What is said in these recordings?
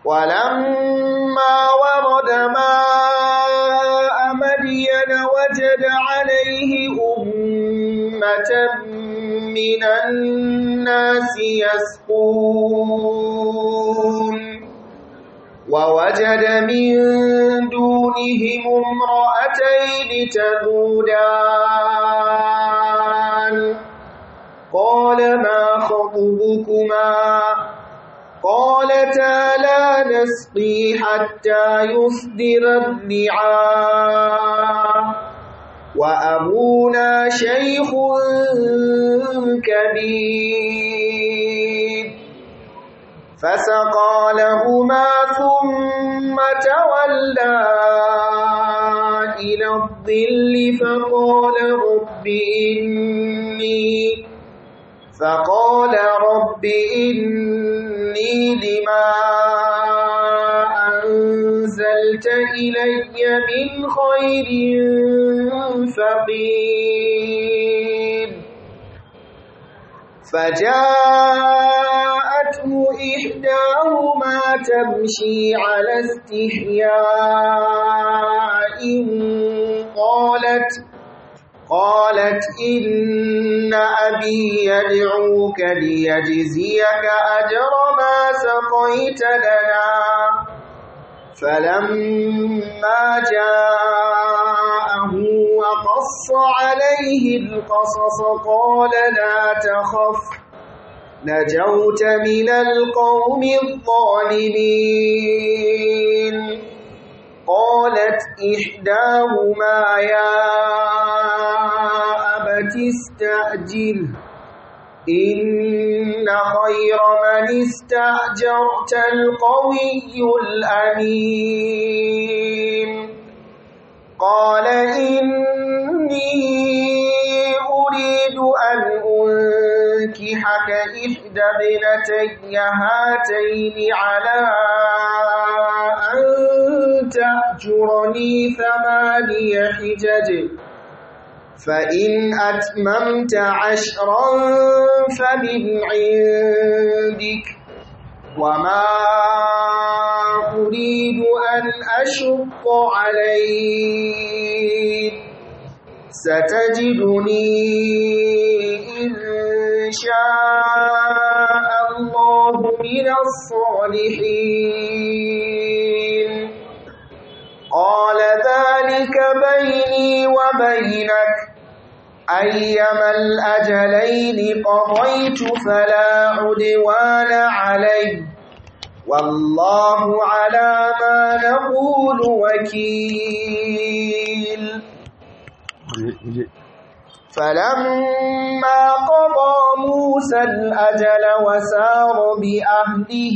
ولما ورد ماء مدين وجد عليه أمة من الناس يسقون ووجد من دونهم امرأتين تذودان قال ما خطبكما قالتا لا نسقي حتى يصدر الرعاء وأبونا شيخ كبير فسقى لهما ثم تولى إلى الظل فقال رب إني فقال رب إني لما أنزلت إلي من خير فقير فجاءته إحداهما تمشي على استحياء قالت قالت إن أبي يدعوك ليجزيك أجر ما سقيت لنا فلما جاءه وقص عليه القصص قال لا تخف نجوت من القوم الظالمين قالت إحداهما يا أبت استأجره إن خير من استأجرت القوي الأمين قال إني أريد أن أنكحك إحدى ابنتي هاتين على أن تأجرني ثماني حجج فإن أتممت عشرا فمن عندك وما أريد أن أشق عليك ستجدني إن شاء الله من الصالحين قال ذلك بيني وبينك أيما الأجلين قضيت فلا عدوان علي والله على ما نقول وكيل فلما قضى موسى الأجل وسار بأهله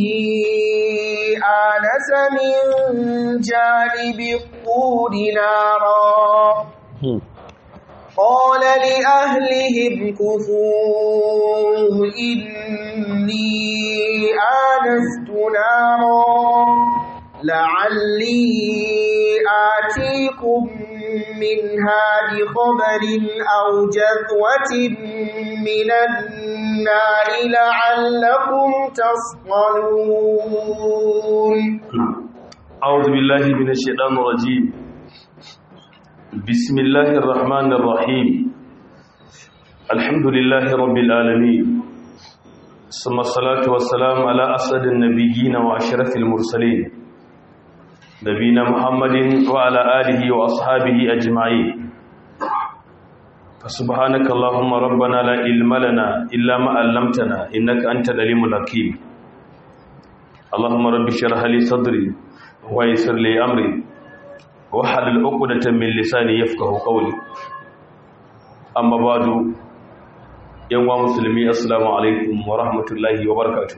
آنس من جانب الطور نارا قال لأهلهم كثوا إني آنست نارا لعلي آتيكم منها بخبر أو جذوة من النار لعلكم تصطلون أعوذ بالله من الشيطان الرجيم بسم الله الرحمن الرحيم الحمد لله رب العالمين ثم الصلاة والسلام على أسد النبيين وأشرف المرسلين نبينا محمد وعلى آله وأصحابه أجمعين فسبحانك اللهم ربنا لا علم لنا إلا ما علمتنا إنك أنت العليم الحكيم اللهم رب اشرح لي صدري ويسر لي أمري وحلل عقدة من لساني يفقه قولي أما بعد يوم مسلمي السلام عليكم ورحمة الله وبركاته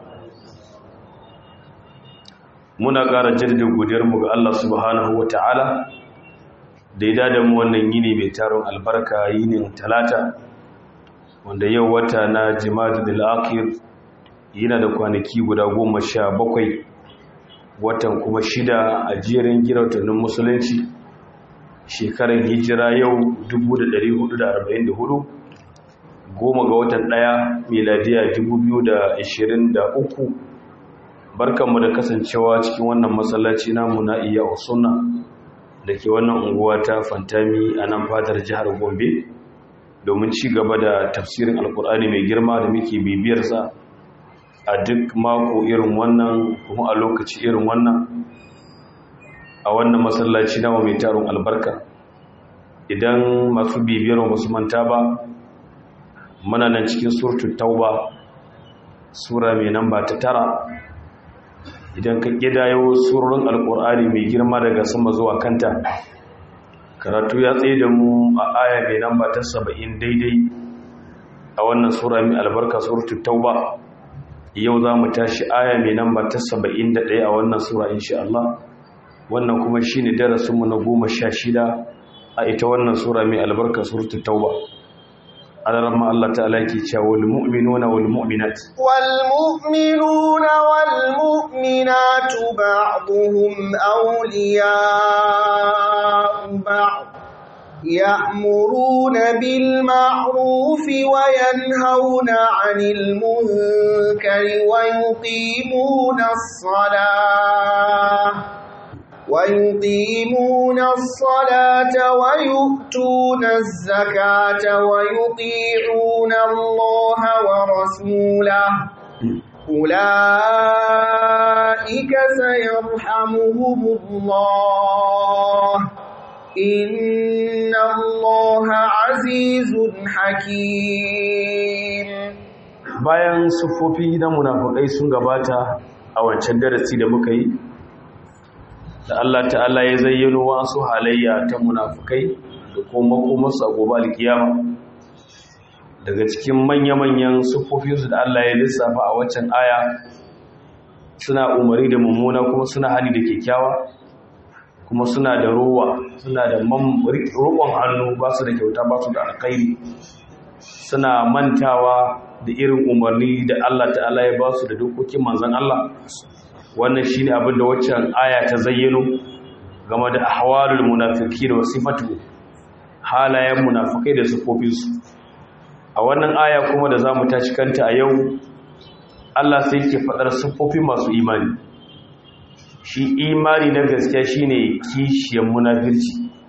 muna ƙara jirgin godiyarmu ga Allah subhanahu wa ta'ala da ya da mu wannan yini mai taron albarka yinin talata wanda yau wata na jima'ar bil'akir yana da kwanaki guda goma sha bakwai watan kuma shida a jerin girautannin musulunci shekarar hijira yau 1444 goma ga watan ɗaya miladiya 2023 barkanmu da kasancewa cikin wannan masallaci namu na iya usunna da ke wannan unguwa ta fantami a nan fadar jihar gombe domin ci gaba da tafsirin alkur'ani mai girma da muke bibiyarsa a duk mako irin wannan kuma a lokaci irin wannan a wannan masallaci namu mai taron albarka idan masu bibiyar wasu manta ba muna nan cikin surtu tauba sura mai namba ta tara idan ka gidayo surorin alkur'ani mai girma daga sama zuwa kanta karatu ya tsaye da mu a aya mai namba ta saba'in daidai a wannan sura mai albarka surtu tauba yau za mu tashi aya mai namba ta saba'in da ɗaya a wannan sura insha Allah wannan kuma shi ne darasinmu na goma sha shida a ita wannan sura mai albarka surtu tauba alarma Allah ta'ala ke cewa wal mu'minuna wal mu'minat wal mu'minuna wal mu'minatu ba'dhum awliya'u ba'd يأمرون بالمعروف وينهون عن المنكر ويقيمون الصلاة ويقيمون الصلاة ويؤتون الزكاة ويطيعون الله ورسوله أولئك سيرحمهم الله إن الله عزيز حكيم bayan sufofi na munafukai sun gabata a wancan darasi da muka yi da Allah ta'ala ya zayyano wasu halayya ta munafukai da kuma makomarsu a gobe alkiyama daga cikin manya-manyan sufofinsu da Allah ya lissafa a waccan aya suna umari da mummuna kuma suna hali da kyakkyawa kuma suna da ruwa suna da roƙon hannu ba su da kyauta ba su da alkhairi suna mantawa da irin umarni da Allah ta'ala ya ba su da dokokin manzan Allah wannan shine abin da waccan aya ta zayyano game da ahwalul munafiqin wa sifatu halayen munafikai da sifofinsu a wannan aya kuma da zamu tashi kanta a yau Allah sai yake fadar sifofin masu imani shi imani na gaskiya shine kishiyar munafirci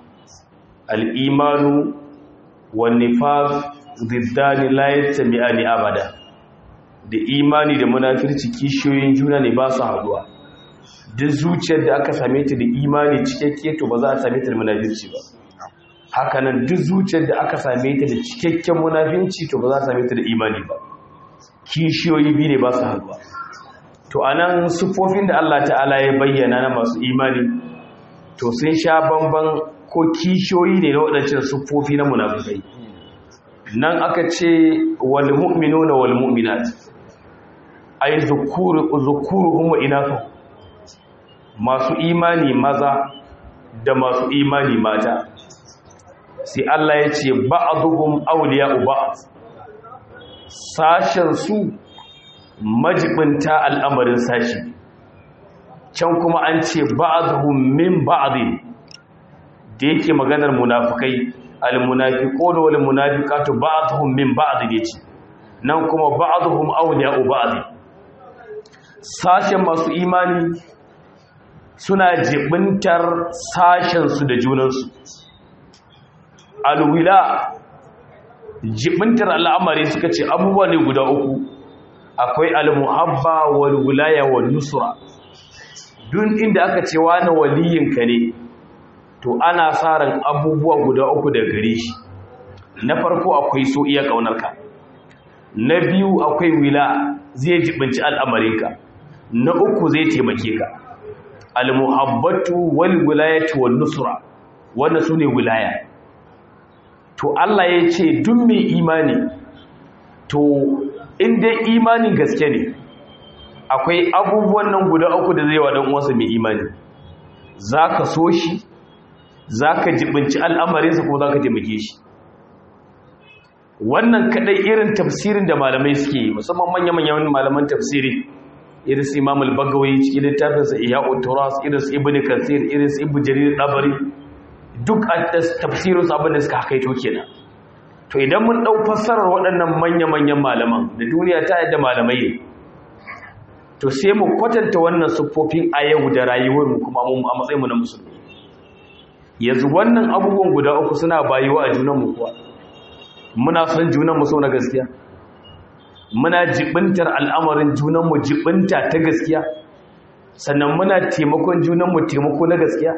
al-imanu wan nifaq ziddani la yattabi'ani abada da imani da munafirci kishiyoyin juna ne ba su haduwa duk zuciyar da aka same ta da imani cikakke to ba za a same ta da munafirci ba hakanan duk zuciyar da aka same ta da cikakken munafirci to ba za a same ta da imani ba kishiyoyi biyu ne ba su haduwa to anan sufofin da Allah ta'ala ya bayyana na masu imani to sun sha bamban ko kishiyoyi ne na waɗancan sufofi na munafikai nan aka ce wal mu'minuna wal mu'minat ay zukuru zukuruhum wa inathu masu imani maza da masu imani mata sai Allah ya ce ba'dhum awliya'u ba'd sashen su majibinta al'amarin sashi can kuma an ce ba'dhum min ba'd da yake maganar munafikai al-munafiquna wal munafiqatu ba'dhum min ba'd yace nan kuma ba'dhum awliya'u ba'd sashen masu imani suna jibintar sashensu da junansu alwila jibintar al'amari suka ce abubuwa ne guda uku akwai almuhabba wal wilaya wal nusra duk inda aka ce wani waliyinka ne to ana sa ran abubuwa guda uku da gare shi na farko akwai so iya kaunarka na biyu akwai wila zai jibinci al'amarinka na uku zai taimake ka almuhabbatu wal wilayatu wan nusra wannan sune wilaya to Allah ya ce duk mai imani to in dai imanin gaske ne akwai abubuwan nan guda uku da zai wa dan uwansa mai imani zaka so shi zaka jibinci al'amarinsa ko zaka taimake shi wannan kadai irin tafsirin da malamai suke musamman manya-manyan malaman tafsiri irin su imam al-bagawi cikin littafinsa ihya'ut turas irin su ibnu kasir irin su ibnu jarir dabari duk a tafsirin su abin da suka hakaito kenan to idan mun dau fassarar waɗannan manya-manyan malaman da duniya ta yadda malamai ne to sai mu kwatanta wannan siffofin a yau da rayuwar mu kuma mu a matsayin mu na musulmi yanzu wannan abubuwan guda uku suna bayuwa a junan mu kuwa muna son junan mu so na gaskiya muna jibintar al'amarin junan mu jibinta ta gaskiya sannan muna taimakon junan mu taimako na gaskiya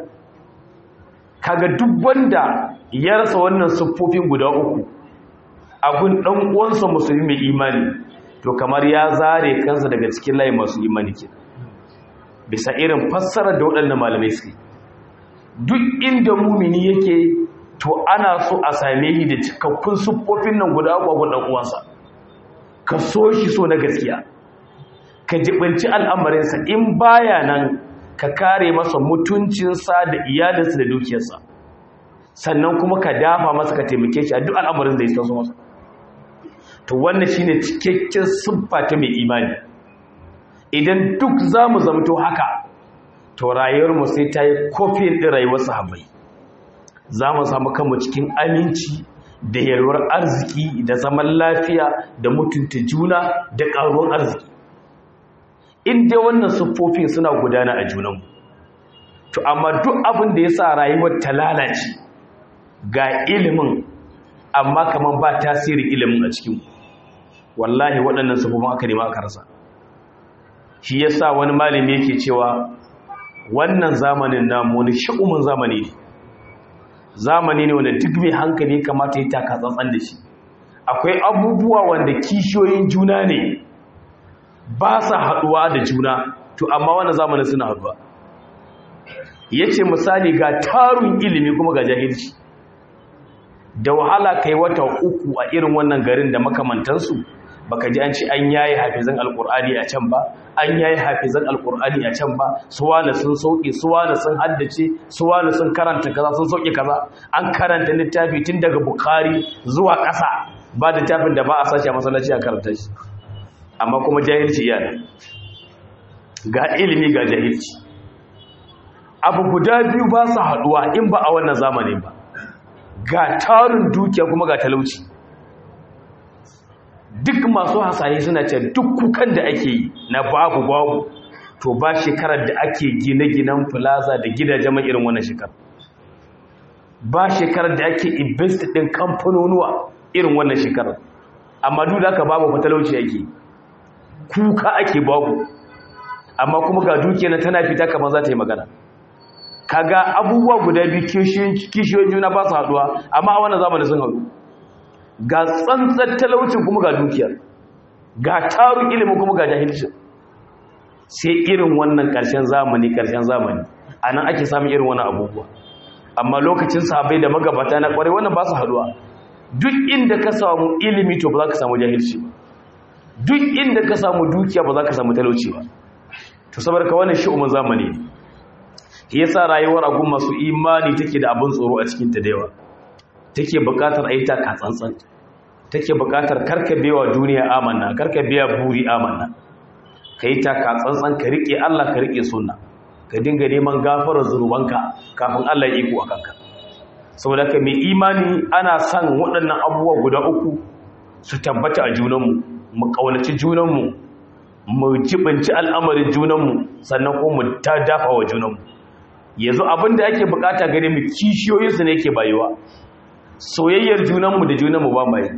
kaga duk wanda ya rasa wannan siffofin guda uku abun dan uwansa musulmi mai imani to kamar ya zare kansa daga cikin layin masu imani ke bisa irin fassara da waɗannan malamai suke duk inda mumini yake to ana so a same shi da cikakkun siffofin nan guda uku abun dan uwansa ka so shi so na gaskiya ka jibinci al'amarinsa in baya nan ka kare masa mutuncinsa da iyalinsa da dukiyarsa sannan kuma ka dafa masa ka taimake shi a duk al'amarin da ya taso masa to wannan shine cikakken siffa ta mai imani idan duk zamu zamto haka to rayuwar mu sai ta yi kofin din rayuwar sahabbai zamu samu kanmu cikin aminci da yalwar arziki da zaman lafiya da mutunta juna da karuwar arziki in dai wannan siffofin suna gudana a junanmu to amma duk abin da ya sa rayuwar ta lalace ga ilimin amma kamar ba tasirin ilimin a cikin wallahi waɗannan siffofin aka nema aka rasa shi ya sa wani malami yake cewa wannan zamanin namu wani shi'umin zamani ne zamani ne wanda duk mai hankali kamata ya taka tsantsan da shi akwai abubuwa wanda kishiyoyin juna ne ba sa haɗuwa da juna to amma wannan zamanin suna haɗuwa ya ce misali ga tarun ilimi kuma ga jahilci da wahala kai wata uku a irin wannan garin da makamantansu baka ji an ci an yayi hafizan alkur'ani a can ba an yayi hafizan alkur'ani a can ba suwana sun sauke suwana sun haddace suwana sun karanta kaza sun sauke kaza an karanta littafi tun daga bukhari zuwa ƙasa ba littafin da ba a sashi a masallaci a karanta shi amma kuma jahilci yana ga ilimi ga jahilci abu guda biyu ba su haduwa in ba a wannan zamanin ba ga tarin dukiya kuma ga talauci duk masu hasaye suna ce duk kukan da ake yi na babu babu to ba shekarar da ake gine-ginen plaza da gidajen mai irin wannan shekarar ba shekarar da ake invest din kamfanonuwa irin wannan shekarar amma duk da aka babu fatalauci ake kuka ake babu amma kuma ga dukiya na tana fita kamar za ta yi magana kaga abubuwa guda biyu kishiyoyin juna ba su haduwa amma a wannan zamanin sun haɗu ga tsantsar talaucin kuma ga dukiyar ga tarun ilimin kuma ga jahilcin sai irin wannan ƙarshen zamani ƙarshen zamani a nan ake samun irin wannan abubuwa amma lokacin sahabai da magabata na ƙwarai wannan ba su haduwa duk inda ka samu ilimi to ba za ka samu jahilci ba duk inda ka samu dukiya ba za ka samu talauci ba to saboda ka wannan shi'umin zamani yasa rayuwar agun masu imani take da abin tsoro a cikin ta da yawa take buƙatar aita ka tsantsan take buƙatar karkabewa duniya amanna karkabewa buri amanna kai ta ka tsantsan ka rike Allah ka rike sunna ka dinga neman gafarar zunubanka kafin Allah ya iko akanka saboda ka mai imani ana son waɗannan abubuwa guda uku su tabbata a junanmu mu ƙaunaci junanmu mu jibinci al'amarin junanmu sannan kuma mu ta dafa wa junanmu yanzu abin da ake bukata gare mu kishiyoyinsu ne ke bayuwa soyayyar junanmu da junanmu ba mai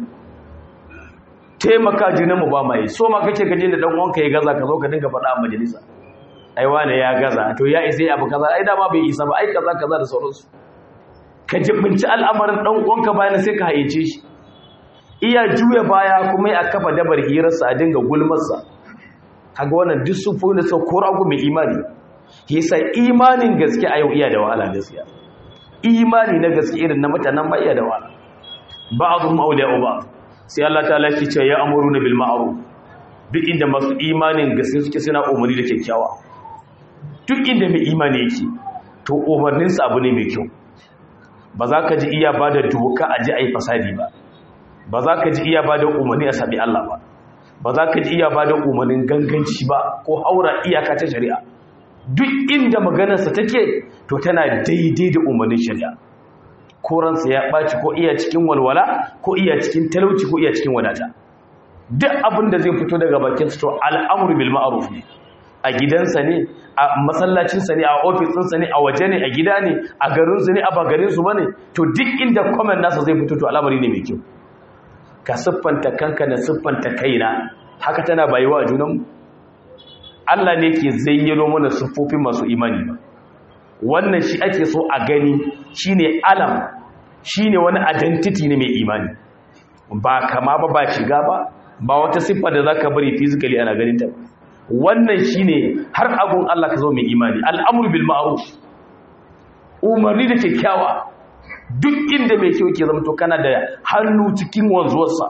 taimaka junanmu ba mai so ma kake gaje da dan uwanka ya gaza ka zo ka dinga faɗa a majalisa ai wane ya gaza to ya isa abu kaza ai dama bai isa ba ai kaza kaza da sauransu ka jibinci al'amarin dan uwanka bayan sai ka haice shi iya juya baya kuma ya kafa dabar hirarsa a dinga gulmarsa kaga wannan duk sufo ne sau ko ragu mai imani yasa imanin gaske a yau iya da wahala gaskiya imani na gaske irin na mutanen ba iya da wahala ba'dhum awliya'u ba'd sai Allah ta'ala ya ce ya amuruna bil ma'ruf duk inda masu imanin gaske suke suna umarni da kyakkyawa duk inda mai imani yake to umarninsa abu ne mai kyau ba za ka ji iya ba da doka a ji a yi fasadi ba ba za ka ji iya ba da umarni a sabi Allah ba ba za ka ji iya ba da umarnin ganganci ba ko haura iyaka ta shari'a duk inda maganarsa take to tana daidai da umarnin shari'a ko ransa ya ɓaci ko iya cikin walwala ko iya cikin talauci ko iya cikin wadata duk abin da zai fito daga bakin to al'amuru bil ma'ruf ne a gidansa ne a masallacinsa ne a ofisinsa ne a waje ne a gida ne a garinsu ne a ba garinsu ba ne to duk inda comment nasa zai fito to al'amari ne mai kyau ka siffanta kanka da siffanta kaina haka tana bayuwa a junanmu Allah ne ke zayyano mana siffofin masu imani ba wannan shi ake so a gani shine alam shine wani identity ne mai imani ba kama ba ba shiga ba ba wata siffa da zaka bari physically ana ganin ta wannan shine har agun Allah ka zo mai imani al'amru bil ma'ruf umarni da kyakkyawa duk inda mai kyau ke zama to kana da hannu cikin wanzuwarsa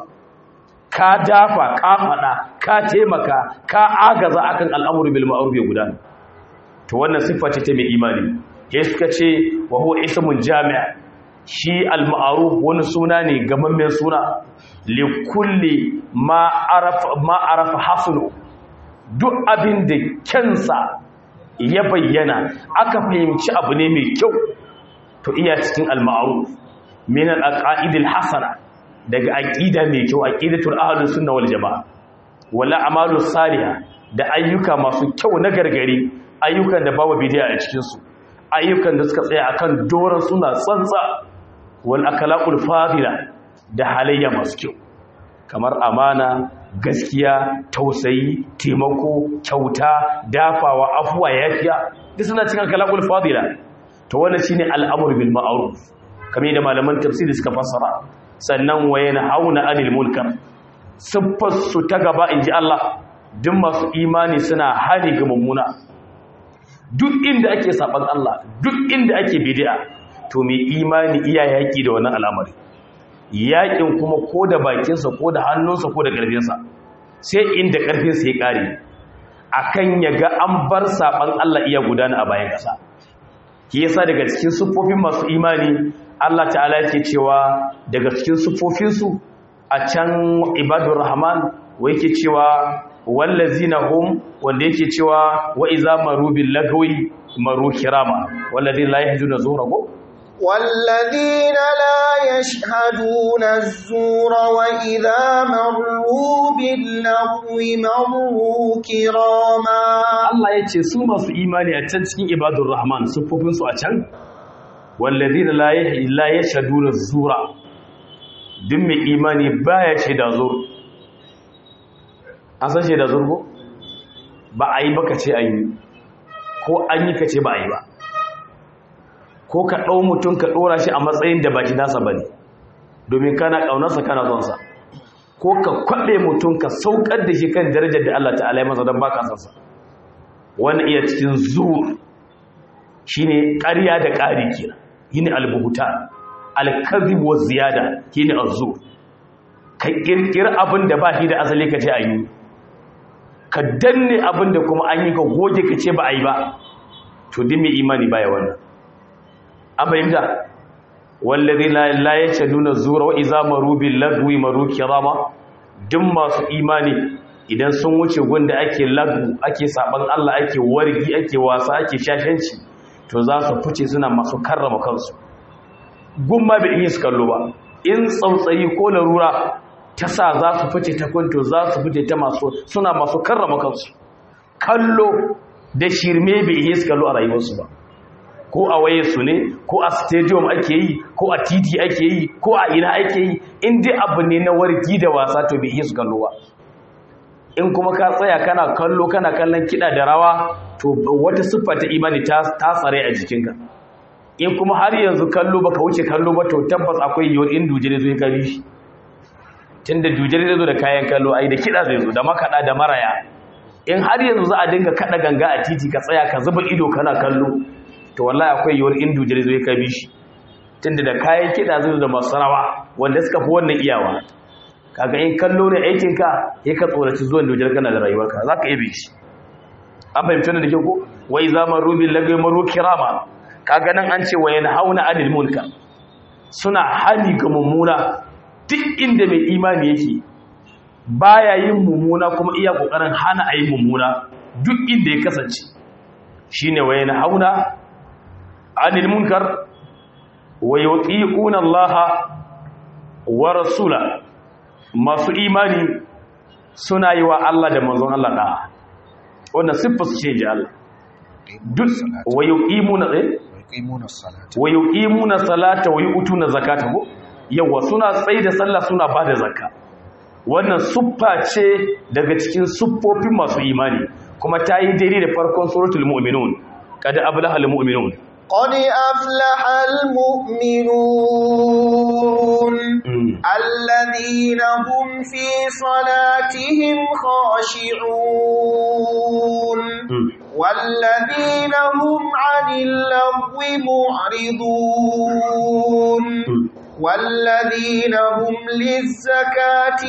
ka dafa ka fada ka taimaka ka agaza akan al'amru bil ma'ruf ya gudana to wannan siffa ce ta mai imani ya suka ce wa huwa ismun jami'a shi al-ma'ruf wani suna ne gamammen suna li kulli ma arafa ma arafa hasnu duk abin da kyansa ya bayyana aka fahimci abu ne mai kyau to iya cikin al-ma'ruf min al-aqaid al-hasana daga aqida mai kyau aqidatul ahlus sunna wal jamaa wala amalus salihah da ayyuka masu kyau na gargari ayyukan da babu bidiya a cikin su ayyukan da suka tsaya akan doron suna tsantsa wal akhlaqul fadila da halayya masu kyau kamar amana gaskiya tausayi taimako kyauta dafawa afuwa yafiya duk suna cikin akhlaqul fadila to wannan shine al'amru bil ma'ruf kamar da malaman tafsiri suka fassara sannan wayana hauna anil munkar siffar su ta gaba inji Allah duk masu imani suna hani ga mummuna duk inda ake saban Allah duk inda ake bid'a to mai imani iya yaki da wannan al'amari yakin kuma ko da bakinsa ko da hannunsa ko da ƙarfinsa sai inda ƙarfinsa ya ƙare akan ya ga an bar saban Allah iya gudana a bayan ƙasa ki yasa daga cikin siffofin masu imani Allah ta'ala yake cewa daga cikin siffofinsu a can ibadur rahman wa yake cewa wallazina hum wanda yake cewa wa iza maru bil lagwi maru kirama wallazina la yahduna zuhra ko والذين لا يشهدون الزور وإذا مروا باللغو مروا كراما Allah ya ce su masu imani a can cikin ibadur rahman siffofinsu a can wallazina la la yashhaduna zura duk mai imani baya shaida zur an san shaida zur ko ba a yi baka ce an yi ko an yi ka ce ba a yi ba ko ka ɗau mutum ka ɗora shi a matsayin da baki nasa ba ne domin kana ƙaunarsa kana sonsa ko ka kwaɗe mutum ka saukar da shi kan darajar da Allah ta'ala ya masa don baka sansa wani iya cikin zuwa shi ne ƙarya da ƙari kira yi ne albuhuta alkazi wa ziyada shi ne azu ka ƙirƙiri abin da ba shi da asali ka ce a yi ka danne abin da kuma an yi ka goge ka ce ba a yi ba to din mai imani baya wannan an fahimta wallazi la yashaduna zura wa iza maru bil lagwi maru kirama duk masu imani idan sun wuce gunda ake lagu ake saban Allah ake wargi ake wasa ake shashanci to za su fice suna masu karrama kansu gumma bai iya su kallo ba in tsautsayi ko larura ta sa za su fice ta kwanto za su fice ta masu suna masu karrama kansu kallo da shirme bai iya su kallo a rayuwarsu ba ko a waye su ne ko a stadium ake yi ko a titi ake yi ko a ina ake yi in dai abu ne na wargi da wasa to bai iya su kallo ba in kuma ka tsaya kana kallo kana kallon kiɗa da rawa to wata siffa ta imani ta tsare a jikinka in kuma har yanzu kallo baka wuce kallo ba to tabbas akwai yiwuwar in dujere zai kabi shi tunda dujere zai zo da kayan kallo ai da kiɗa zai zo da makaɗa da maraya in har yanzu za a dinga kaɗa ganga a titi ka tsaya ka zuba ido kana kallo to wallahi akwai yiwuwar in dujere zai kabi shi tunda da kayan kiɗa zai zo da masu rawa wanda suka fi wannan iyawa kaga in kallo ne aikinka ya ka tsoraci zuwan dujere kana da rayuwarka za ka ibe shi an fahimci da kyau ko wai zaman rubin lagai maro kirama kaga nan an ce wa yana hauna anil munkar suna hali ga mummuna duk inda mai imani yake baya yin mummuna kuma iya kokarin hana ayi mummuna duk inda ya kasance shine wa yana hauna anil munkar wa yuti'una Allah wa rasula masu imani suna yi wa Allah da manzon Allah da'a wannan siffar su ce ji Allah duk wa yuqimuna eh yuqimuna as-salata wa yuqimuna salata wa yu'tuna zakata ko yawa suna tsayi da sallah suna bada zakka wannan suffa ce daga cikin suffofin masu imani kuma ta yi daidai da farkon suratul mu'minun kada ablaha al mu'minun قد أفلح المؤمنون الذين هم في صلاتهم خاشعون والذين هم عن اللغو معرضون والذين هم للزكاة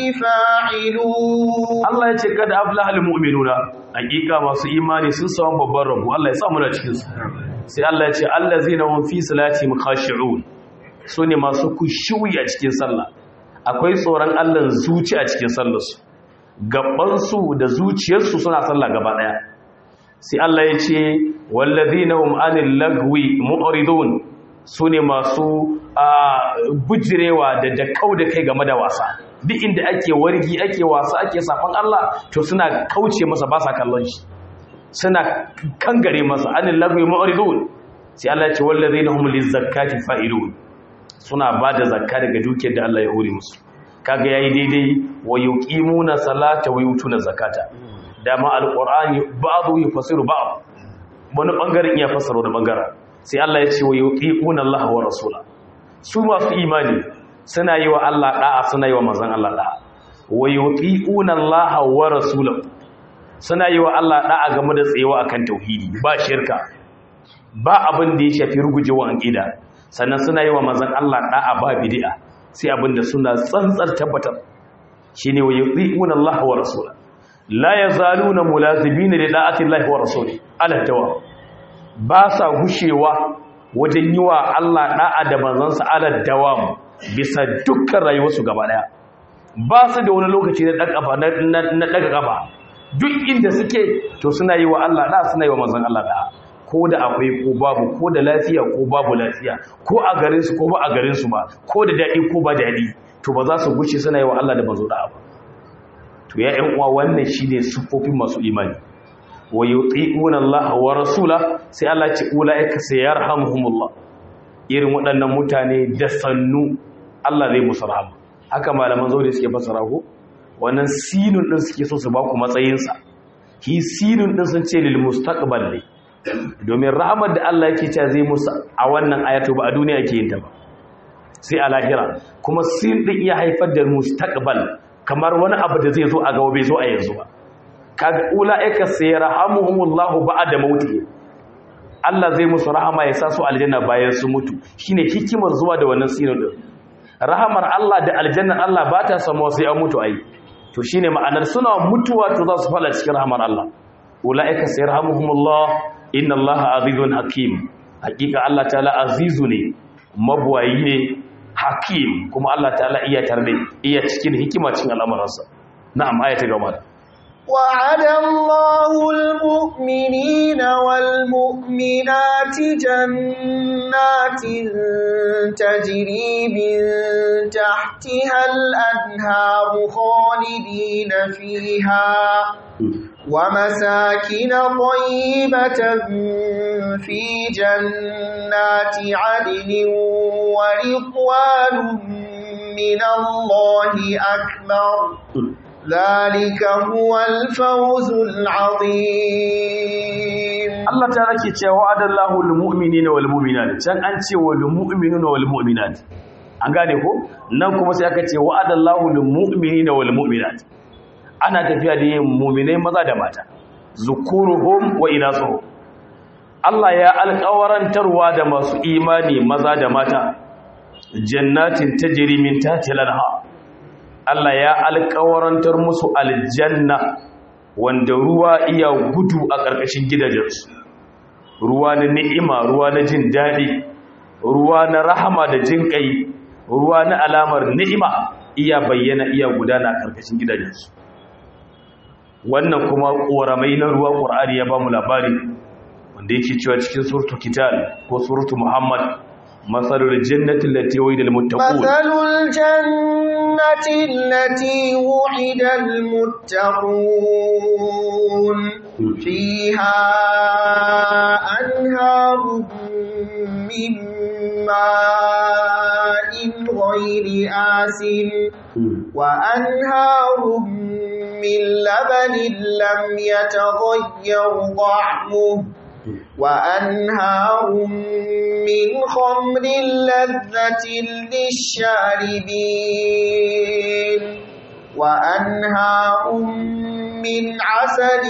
فاعلون Allah ya ce kada aflaha al mu'minuna hakika masu imani sun samu babban rabo Allah ya sa mu da cikin su sai Allah ya ce allazina hum fi salatihim khashi'un sune masu kushuyi a cikin sallah akwai tsoron Allah zuci a cikin sallar su gaban su da zuciyar su suna sallah gaba daya sai Allah ya ce wallazina hum anil lagwi mu'ridun sune masu bujirewa da da da kai game da wasa duk inda ake wargi ake wasa ake safan Allah to suna kauce masa ba sa kallon shi suna kangare masa anil lagwi mu'ridun sai Allah ya ce wallazina hum lizakati fa'ilun suna bada zakka daga dukiyar da Allah ya hore musu kaga yayi daidai wa yuqimuna salata wa yutuna zakata dama alqur'ani ba'du yufassiru ba'd wani bangaren iya fassara wani bangaren sai Allah ya ce wa yuqimuna Allah wa rasula su masu imani suna yi wa Allah da'a suna yi wa manzon Allah da'a wa yuqimuna Allah wa rasulahu suna yi wa Allah da'a game da tsayewa akan tauhidi ba shirka ba abin da ya shafi rugujewa aqida sannan suna yi wa manzon Allah da'a ba bid'a sai abin da suna tsantsar tabbatar shine wa yuqimuna Allah wa rasulahu la yazaluna mulazibina li da'ati Allah wa rasulihi ala tawa ba sa gushewa wajen yi wa Allah da'a da manzansa ala dawam bisa dukkan rayuwarsu gaba daya ba su da wani lokaci na daga kafa na daga kafa duk inda suke to suna yi wa Allah da'a suna yi wa manzon Allah da'a ko da akwai ko babu ko da lafiya ko babu lafiya ko a garin su ko ba a garin su ba ko da dadi ko ba dadi to ba za su gushe suna yi wa Allah da manzo da'a ba to ya ƴan uwa wannan shine sufofin masu imani wa yuti'una Allah wa rasula sai Allah ya ce ulaika sayarhamuhumullah irin waɗannan mutane da sannu Allah zai musu rahama haka malaman zaure suke fassara ko wannan sinun din suke so su ba ku matsayin sa ki sinun din sun ce lil mustaqbal ne domin rahamar da Allah yake cewa zai musu a wannan ayatu ba a duniya yake yin ta ba sai a lahira kuma sin din iya haifar da mustaqbal kamar wani abu da zai zo a gaba bai zo a yanzu ba kaga ulaika sayarhamuhumullahu ba'da mauti Allah zai musu rahama ya sa su aljanna bayan su mutu shine hikimar zuwa da wannan sinin din rahamar Allah da aljannar Allah ba ta samuwa sai an mutu ai to shine ma'anar suna mutuwa to za su fara cikin rahamar Allah ulaika sayarhamuhumullah inna Allaha azizun hakim hakika Allah ta'ala azizu ne mabuwayi ne hakim kuma Allah ta'ala iya tarbe iya cikin hikima cikin al'amuransa na'am ayata gaba وعد الله المؤمنين والمؤمنات جنات تجري من تحتها الأنهار خالدين فيها ومساكن طيبة في جنات عدن ورضوان من الله أكبر ذلك هو الفوز العظيم Allah ta rake cewa wa'adallahu lil mu'minina wal mu'minat can an ce wal mu'minuna wal mu'minat an gane ko nan kuma sai aka ce wa'adallahu lil mu'minina wal mu'minat ana tafiya da yin mu'minai maza da mata zukuruhum wa inasuhum Allah ya alƙawarantarwa da masu imani maza da mata jannatin tajri min tahtiha al-anhar Allah ya alƙawarantar musu aljanna wanda ruwa iya gudu a ƙarƙashin gidajensu ruwa na ni'ima ruwa na jin daɗi ruwa na rahama da jin ƙai ruwa na alamar ni'ima iya bayyana iya gudana a ƙarƙashin gidajensu wannan kuma ƙoramai na ruwa ƙur'ani ya ba mu labari wanda yake cewa cikin surtu kital ko surtu muhammad مثل الجنة التي وعد المتقون مثل الجنة التي وعد المتقون فيها أنهار من ماء غير آسن وأنهار من لبن لم يتغير طعمه وأنهار من خمر لذة للشاربين وأنهار من عسل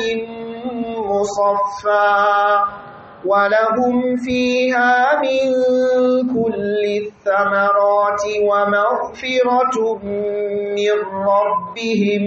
مصفى ولهم فيها من كل الثمرات ومغفرة من ربهم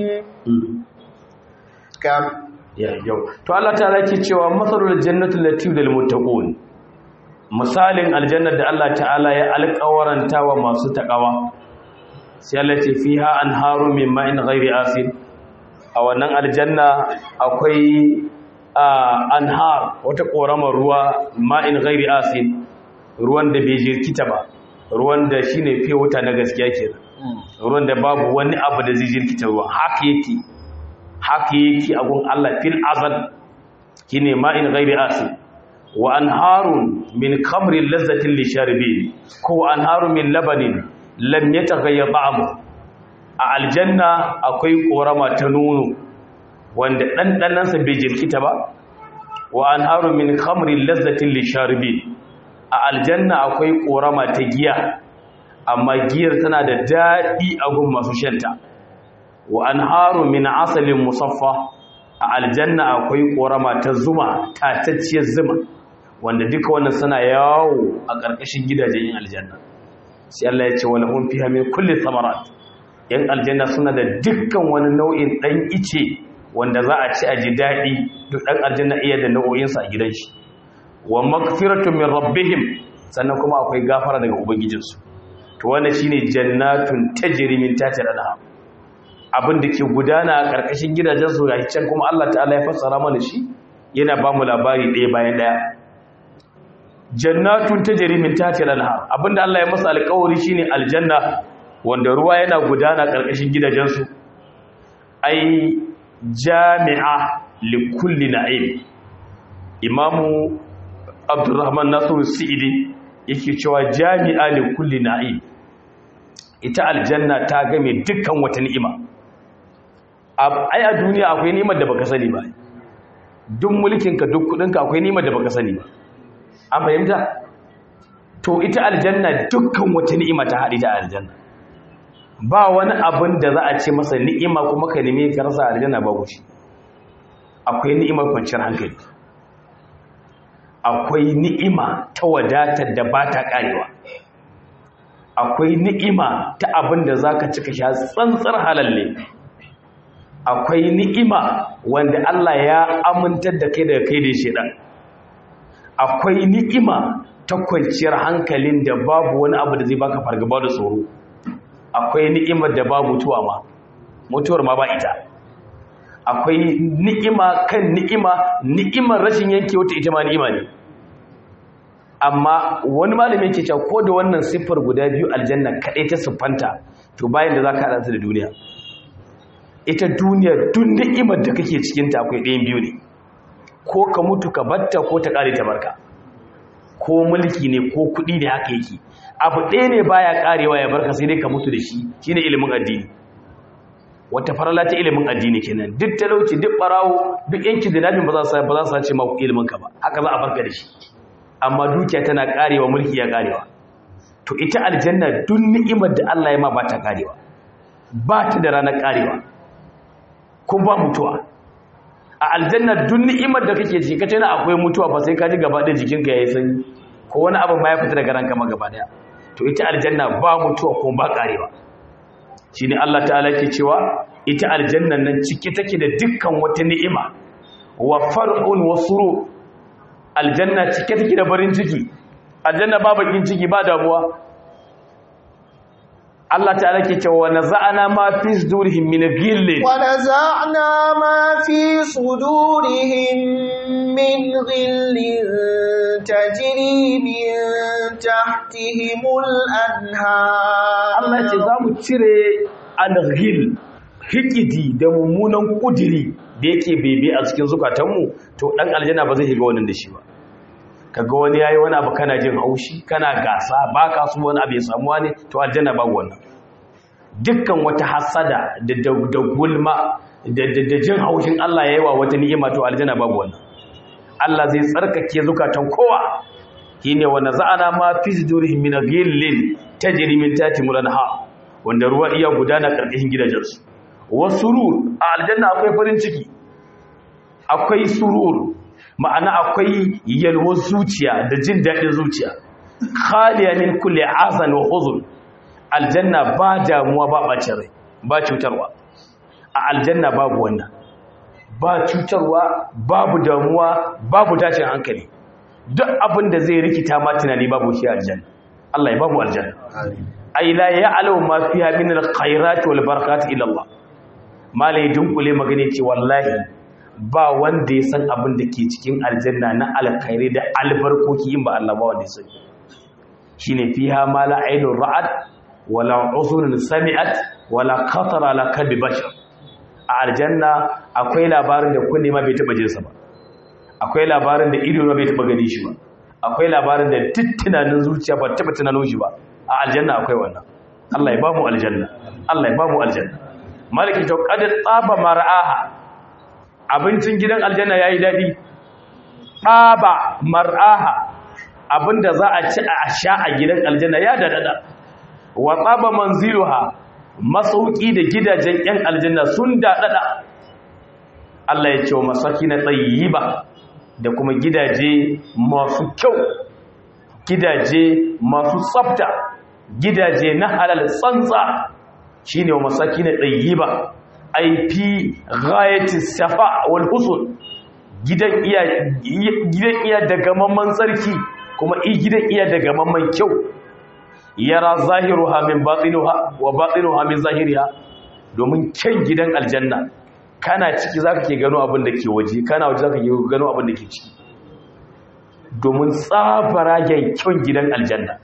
كم ya yau to Allah ta yake cewa masalul jannatu lati lil muttaqun misalin aljannar da Allah ta'ala ya alƙawaranta wa masu takawa sai Allah ce fiha anharu min ma'in ghairi asin a wannan aljanna akwai anhar wata koramar ruwa ma'in ghairi asin ruwan da bai jirkita ba ruwan da shine fiye wuta na gaskiya kenan ruwan da babu wani abu da zai jirkita ruwan haka yake haka yake a gun Allah fil azal kine ma'in ghairi asin wa anharun min khamrin lazzatin lisharibin ko anharun min labanin lam yataghayyar ta'amu a aljanna akwai korama ta nono wanda ɗanɗanansa bai jirkita ba wa anharun min khamrin lazzatin lisharibin a aljanna akwai korama ta giya amma giyar tana da daɗi a gun masu shanta wa anharun min asalin musaffa a aljanna akwai korama ta zuma tatacciyar zuma wanda duka wannan suna yawo a ƙarƙashin gidajen yin aljanna sai Allah ya ce wala hum fiha min kulli thamarat yan aljanna suna da dukkan wani nau'in dan ice wanda za a ci a ji daɗi duk dan aljanna iya da nau'o'in sa a gidan shi wa magfiratu min rabbihim sannan kuma akwai gafara daga ubangijinsu to wannan shine jannatun tajri min tahtiha al abin da ke gudana a ƙarƙashin gidajen su ga can kuma Allah ta'ala ya fassara mana shi yana ba mu labari ɗaya bayan ɗaya jannatun tajri min tahtiha al-anhar abinda Allah ya masa alƙawari shine aljanna wanda ruwa yana gudana ƙarƙashin gidajen su ai jami'a li kulli na'im imamu abdurrahman nasiru sa'idi yake cewa jami'a li kulli na'im ita aljanna ta game dukkan wata ni'ima ai a duniya akwai ni'imar da baka sani ba duk mulkinka duk kudinka akwai ni'imar da baka sani ba an fahimta to ita aljanna dukkan wata ni'ima ta haɗi ta aljanna ba wani abin da za a ce masa ni'ima kuma ka nemi ka rasa aljanna ba shi akwai ni'imar kwanciyar hankali akwai ni'ima ta wadatar da ba ta karewa akwai ni'ima ta abin da za ka cika sha tsantsar halalle akwai ni'ima wanda Allah ya amintar da kai daga kai da shedan akwai ni'ima ta kwanciyar hankalin da babu wani abu da zai baka fargaba da tsoro akwai ni'imar da babu mutuwa ma mutuwar ma ba ita akwai ni'ima kan ni'ima ni'imar rashin yanke wata ita ma ni'ima ne amma wani malami yake cewa ko da wannan siffar guda biyu aljanna kaɗai ta siffanta to bayan da za ka haɗa da duniya ita duniya duk ni'imar da kake cikinta akwai ɗayan biyu ne ko ka mutu ka batta ko ta ƙare ta barka ko mulki ne ko kuɗi ne haka yake abu ɗaya ne baya ƙarewa ya barka sai dai ka mutu da shi shine ilimin addini wata farala ta ilimin addini kenan duk talauci duk barawo duk yanki da nabin ba za su ba za su sace ma ilimin ka ba haka za a barka da shi amma dukiya tana ƙarewa mulki ya ƙarewa to ita aljanna duk ni'imar da Allah ya ma ba ta ƙarewa ba ta da ranar ƙarewa ko ba mutuwa a aljanna duk ni'imar da kake ji kace na akwai mutuwa ba sai ka ji gaba ɗaya jikinka yayi sanyi ko wani abu ma ya fita daga ranka ma gaba ɗaya to ita aljanna ba mutuwa ko ba ƙarewa shine Allah ta'ala ke cewa ita aljannan nan cike take da dukkan wata ni'ima wa far'un wa suru aljanna cike take da barin ciki aljanna ba bakin ciki ba damuwa Allah ta'ala ke cewa naza'ana ma fi sudurihim min ghillin wa naza'na ma fi sudurihim min ghillin tajri min tahtihimul anhar Allah ce za mu cire al-ghill hikidi da mummunan kudiri da yake bebe a cikin zukatanmu to dan aljanna ba zai shiga wannan da shi ba kaga wani yayi wani abu kana jin haushi kana gasa baka so wani abu ya samu wani to aljanna ba wannan dukkan wata hasada da da gulma da da jin haushin Allah yayi wa wata ni'ima to aljanna babu wannan Allah zai tsarkake zukatan kowa shine wa naza'ana ma fi sudurihim min ghillin tajri min tahti mulanha wanda ruwa iya gudana karkashin gidajensu wasurur a aljanna akwai farin ciki akwai surur ma'ana akwai yalwar zuciya da jin daɗin zuciya khaliya min kulli azan wa huzun aljanna ba damuwa ba bacin rai ba cutarwa a aljanna babu wannan ba cutarwa babu damuwa babu tashin hankali duk abin da zai rikita ma tunani babu shi aljanna Allah ya babu aljanna ay la ya'lamu ma fiha min alkhairat wal barakat ila Allah malai dunkule magane ce wallahi ba wanda ya san abin da ke cikin aljanna na alkhairi da albarkoki in ba Allah ba wanda ya sani shine fiha ma la ainur ra'at wala uzunun sami'at wala khatara ala kalbi bashar a aljanna akwai labarin da kunne ma bai taba jinsa ba akwai labarin da ido ma bai taba gani shi ba akwai labarin da tittunanin zuciya ba taba tunanin shi ba a aljanna akwai wannan Allah ya ba mu aljanna Allah ya ba mu aljanna maliki to qad tsaba mar'aha abincin gidan aljanna yayi dadi tsaba mar'aha abinda za a ci a sha a gidan aljanna ya dadada wa tsaba manziluha masauki da gidajen yan aljanna sun dadada Allah ya ce wa masaki na tsayiba da kuma gidaje masu kyau gidaje masu tsafta gidaje na halal tsantsa shine wa masaki na tsayiba ai fi ghayati safa wal husn gidan iya gidan iya daga mamman tsarki kuma i gidan iya daga mamman kyau yara zahiruha min batinuha wa batinuha min zahiriha domin kyan gidan aljanna kana ciki zaka ke gano abin da ke waje kana waje zaka ke gano abin da ke ciki domin tsafara kyan gidan aljanna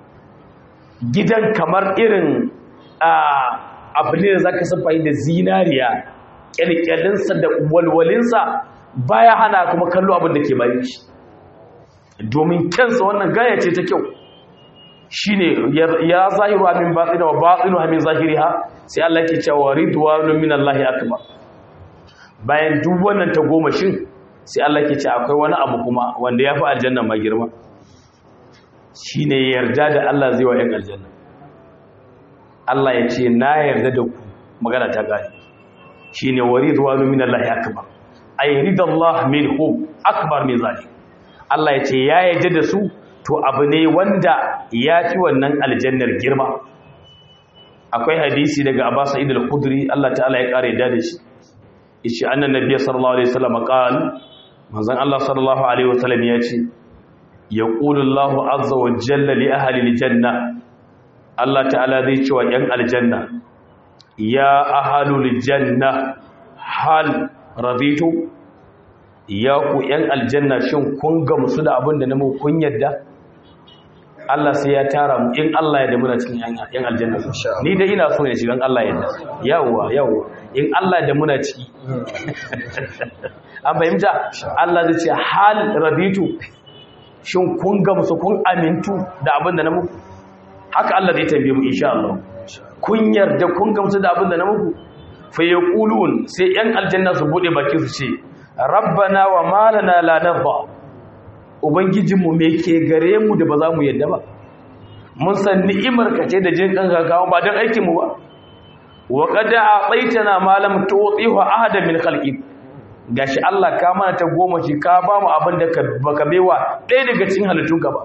gidan kamar irin abu ne da zaka siffa da zinariya kyalkyalinsa da walwalinsa baya hana kuma kallo abin da ke bayan shi domin kyansa wannan gaya ce ta kyau shine ya zahiru min batina wa batinu min zahiriha sai Allah yake cewa ridwanu minallahi akbar bayan duk wannan ta goma shin sai Allah yake cewa akwai wani abu kuma wanda yafi aljanna ma girma shine yarda da Allah zai wa yan aljanna Allah ya ce na yarda da ku magana ta gani shine waridwanu minallahi akbar ay ridallahu minhu akbar min zalik Allah ya ce ya yarda da su to abu ne wanda ya fi wannan aljannar girma akwai hadisi daga Abbas Sa'id al-Khudri Allah ta'ala ya kare da da shi yace annan nabiy sallallahu alaihi wasallam qal manzon Allah sallallahu alaihi wasallam ya ce yaqulu Allah azza wa jalla li ahli al-janna Allah ta'ala zai ce wa yan aljanna ya ahlul janna hal raditu ya ku yan aljanna shin kun gamsu da abin da na mu kun yadda Allah sai ya tara mu in Allah ya da muna cikin yan aljanna ni da ina so ne shi dan Allah ya da yawa yawa in Allah da muna ciki an fahimta Allah zai ce hal rabitu shin kun gamsu kun amintu da abin da na muku haka Allah zai tambaye mu insha Allah kun yarda kun gamsu da abin da na muku fa yaqulun sai yan aljanna su bude baki su ce rabbana wa malana la narda ubangijinmu me ke gare mu da ba za mu yadda ba mun san ni'imar ka ce da jin kan gaggawa ba don aikin mu ba wa qad a'taytana ma lam tu'tihu ahada min khalqi gashi Allah ka mana ta goma shi ka ba mu abin da baka baiwa ɗaya daga cikin halittun ka ba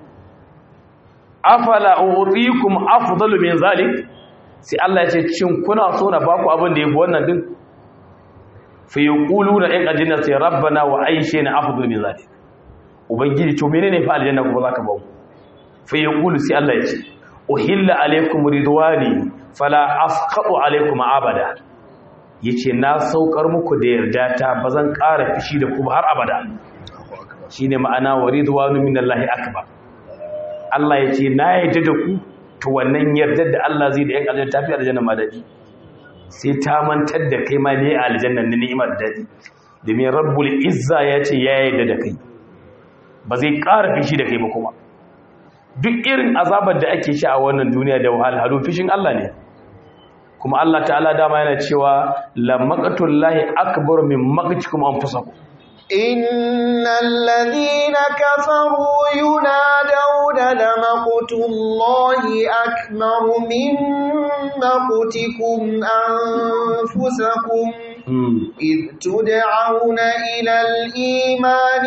afala u'tikum afdalu min zalik sai Allah ya ce cin kuna so na baku abin da yafi wannan din fa yaquluna in ajinna sai rabbana wa aishina afdalu min zalik ubangiji to menene fa aljanna kuma zaka ba mu fa yaqulu sai Allah ya ce uhilla alaykum ridwani fala asqatu alaykum abada yace na saukar muku da yarda ta bazan ƙara fishi da ku har abada shine ma'ana waridwanu minallahi akbar Allah yace na yarda da ku to wannan yardar da Allah zai da yan aljanna tafi aljanna ma dadi sai ta mantar da kai ma ne a aljanna na ni'imar daɗi domin rabbul izza ya ce ya yarda da kai ba zai ƙara fishi da kai ba kuma duk irin azabar da ake sha a wannan duniya da wahalhalu fishin Allah ne kuma Allah ta'ala dama yana cewa la maqatullahi akbar min maqtikum anfusakum innal ladhina kafaru yunadawna la maqtullahi akbar min maqtikum anfusakum إذ تدعون إلى الإيمان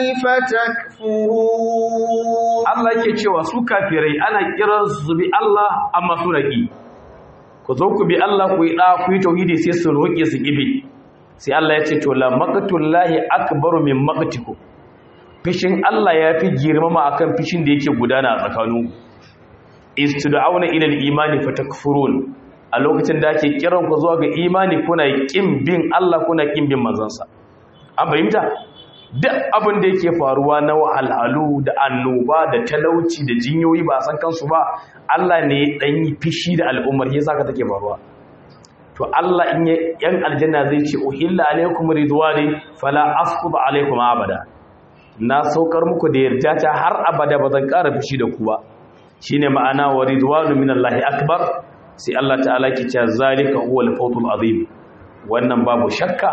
فتكفرون Allah yake cewa su kafirai ana kiran su bi Allah amma su raki ku zo ku bi Allah ku yi da ku yi tauhidi sai su roƙe su kibi sai Allah ya ce to la maqtullahi akbaru min maqtikum fishin Allah ya fi girmama akan fishin da yake gudana a tsakaninku istud'auna ila al-imani fatakfurun a lokacin da ake kiran ku zuwa ga imani kuna kin bin Allah kuna kin bin manzansa an fahimta duk abin da yake faruwa na wahalhalu da annoba da talauci da jinyoyi ba san kansu ba Allah ne dan yi fishi da al'ummar yasa ka take faruwa to Allah in yan aljanna zai ce uhilla alaikum ridwani fala asqub alaikum abada na saukar muku da yarda ta har abada ba zan ƙara fishi da ku ba shine ma'ana wa ridwanu minallahi akbar sai Allah ta'ala ke cewa zalika huwal fawzul azim wannan babu shakka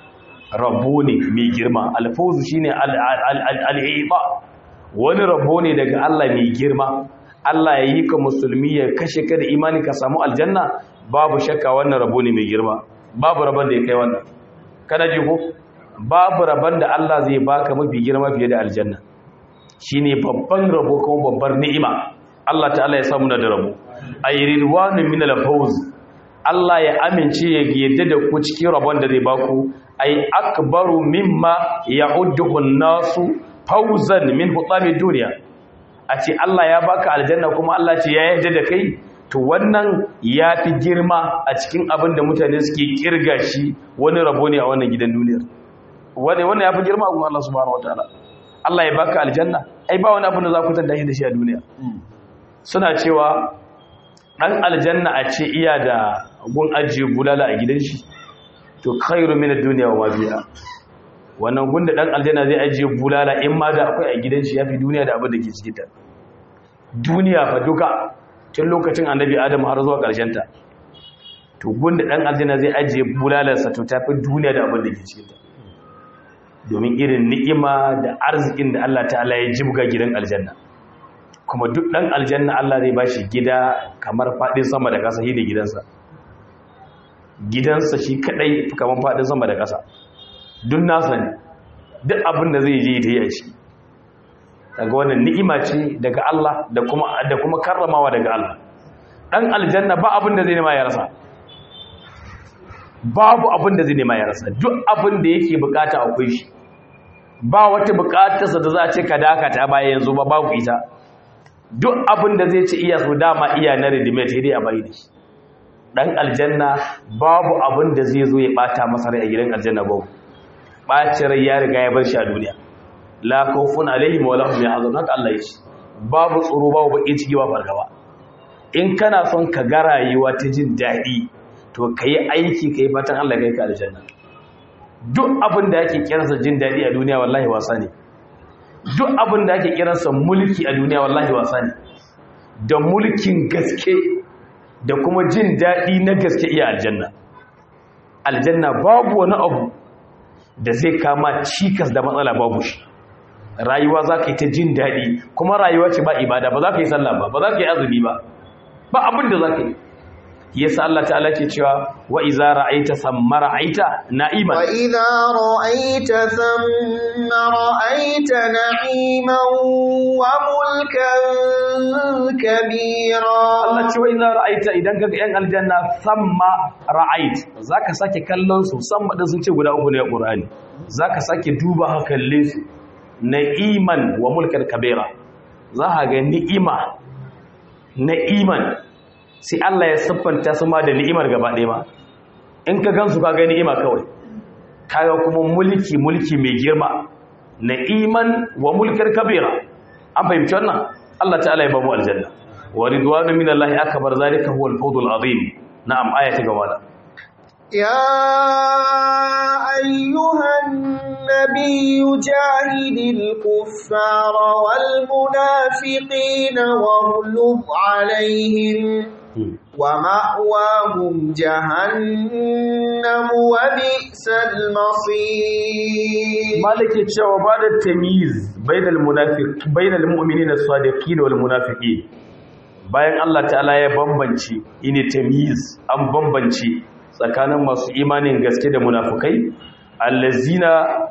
rabo ne mai girma alfawzu shine al'iba wani rabo ne daga Allah mai girma Allah ya yi ka musulmi ya kashe ka da imani ka samu aljanna babu shakka wannan rabo ne mai girma babu rabon da ya kai wannan kana ji ko babu rabon da Allah zai baka mafi girma fiye da aljanna shine babban rabo kuma babbar ni'ima Allah ta'ala ya samu da rabo ayridwanu min al-fawz Allah ya amince ya yadda da ku cikin rabon da zai baku ay akbaru mimma ya'udduhu an-nasu fawzan min hutami dunya a ce Allah ya baka aljanna kuma Allah ce ya yarda da kai to wannan ya fi girma a cikin abin da mutane suke kirga shi wani rabo ne a wannan gidan duniyar wani wannan ya fi girma a Allah subhanahu wataala Allah ya baka aljanna ai ba wani abin da za ku tada shi da shi a duniya suna cewa ɗan aljanna a ce iya da gun ajiye bulala a gidan shi to khairu min ad-dunya wa ma biha wannan gun da ɗan aljanna zai ajiye bulala in ma da akwai a gidan shi yafi duniya da abin da ke cikin ta duniya fa duka tun lokacin annabi adam har zuwa ƙarshen ta to gun da ɗan aljanna zai ajiye bulalarsa to tafi duniya da abin da ke cikin ta domin irin ni'ima da arzikin da Allah ta'ala ya jibga gidan aljanna kuma duk ɗan aljanna Allah zai bashi gida kamar faɗin sama da ƙasa shi ne gidansa gidansa shi kaɗai kamar faɗin sama da ƙasa duk nasa ne duk abin da zai je ta yi a ciki daga wannan ni'ima ce daga Allah da kuma da kuma karramawa daga Allah ɗan aljanna ba abin da zai nema ya rasa babu abin da zai nema ya rasa duk abin da yake bukata akwai shi ba wata bukatarsa da za a ce ka dakata baya yanzu ba babu ita duk abin da zai ci iya so dama iya na redimate sai dai a bai da shi dan aljanna babu abin da zai zo ya bata masa rai a gidan aljanna babu bacin rai ya riga ya bar shi a duniya la khawfun alaihim wa lahum yahzanun haka Allah ya ce babu tsoro babu bakin ciki ba fargaba in kana son ka ga rayuwa ta jin daɗi to kai aiki kai fatan Allah kai ka aljanna duk abin da yake kiransa jin daɗi a duniya wallahi wasa ne duk abin da ake kiransa mulki a duniya wallahi wasa ne da mulkin gaske da kuma jin daɗi na gaske iya aljanna aljanna babu wani abu da zai kama cikas da matsala babu shi rayuwa za ka yi ta jin daɗi kuma rayuwa ce ba ibada ba za ka yi sallah ba ba za ka yi azumi ba ba abin da za ka yi yasa Allah ta'ala ke cewa wa iza ra'aita samma ra'aita na'iman wa idza ra'aita thamma ra'aita na'iman wa mulkan kabira Allah ce wa iza ra'aita idan kaga yan aljanna samma ra'ait zaka sake kallon su samma din sun ce guda uku ne a Qur'ani zaka sake duba ha kalle su na'iman wa mulkan kabira za ka ga ni'ima na'iman sai Allah ya siffanta su ma da ni'imar gaba ɗaya ma in ka gansu ka ga ni'ima kawai kaga kuma mulki mulki mai girma na'iman wa mulkar kabira an fahimci wannan Allah ta'ala ya ba mu aljanna wa ridwanu minallahi akbar zalika huwa al-fawzul azim na'am ayati gaba da يا أيها النبي جاهد الكفار والمنافقين واغلظ عليهم ومأواهم جهنم وبئس المصير مالك cewa ba da tamyiz bainal munafiq bainal mu'minin as-sadiqin wal munafiqin bayan Allah ta'ala ya bambance ine tamyiz an bambance tsakanin masu imanin gaske da munafukai allazina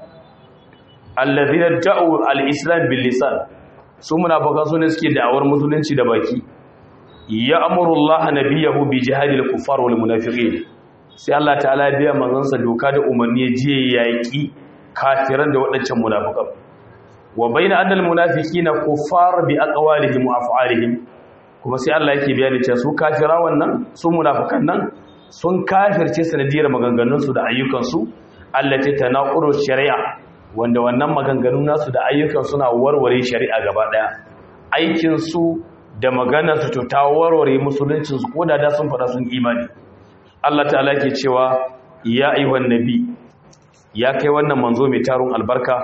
allazina da'u al-islam bil lisan su munafukan su ne suke da'awar musulunci da baki ya amuru Allah nabiyahu bi jihadil kuffar wal munafiqin sai Allah ta'ala ya biya manzansa doka da umarni ya je yaki kafiran da waɗancan munafukan wa bayna annal munafiqina kuffar bi aqwalihim wa af'alihim kuma sai Allah yake bayani cewa su kafira wannan su munafukan nan sun kafirce sanadiyar maganganunsu da ayyukansu allati tanaquru shari'a wanda wannan maganganun nasu da ayyukan suna warware shari'a gaba daya aikin su da maganar su to ta warware musuluncin su koda da sun fada sun imani Allah ta'ala ke cewa ya ayyuhan nabi ya kai wannan manzo mai tarun albarka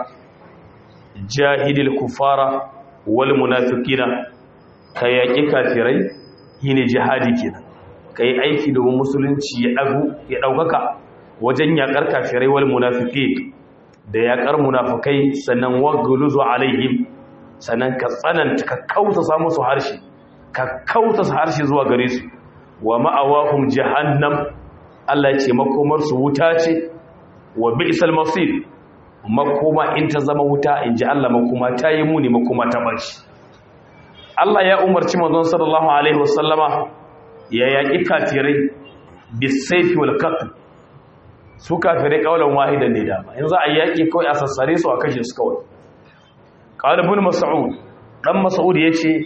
jahidil kufara wal munafiqina kai yaki kafirai yine jihadi kenan ka yi aiki domin musulunci ya ɗagu ya ɗaukaka wajen yaƙar kafirai wal munafiƙi da yaƙar munafukai sannan waguluzu alaihim sannan ka tsananta ka kautasa musu harshe ka kautasa harshe zuwa gare su wa ma'awahum jahannam Allah ce makomar su wuta ce wa bi'sal masir makoma in ta zama wuta in ji Allah makoma ta yi muni makoma ta baci Allah ya umarci manzon sallallahu alaihi wasallama ya yaƙi kafirai bisaifi wal qatl su kafirai kaulan wahidan ne dama yanzu a yaƙi kawai a sassare su a kashe su kawai qalibun mas'ud dan mas'ud yace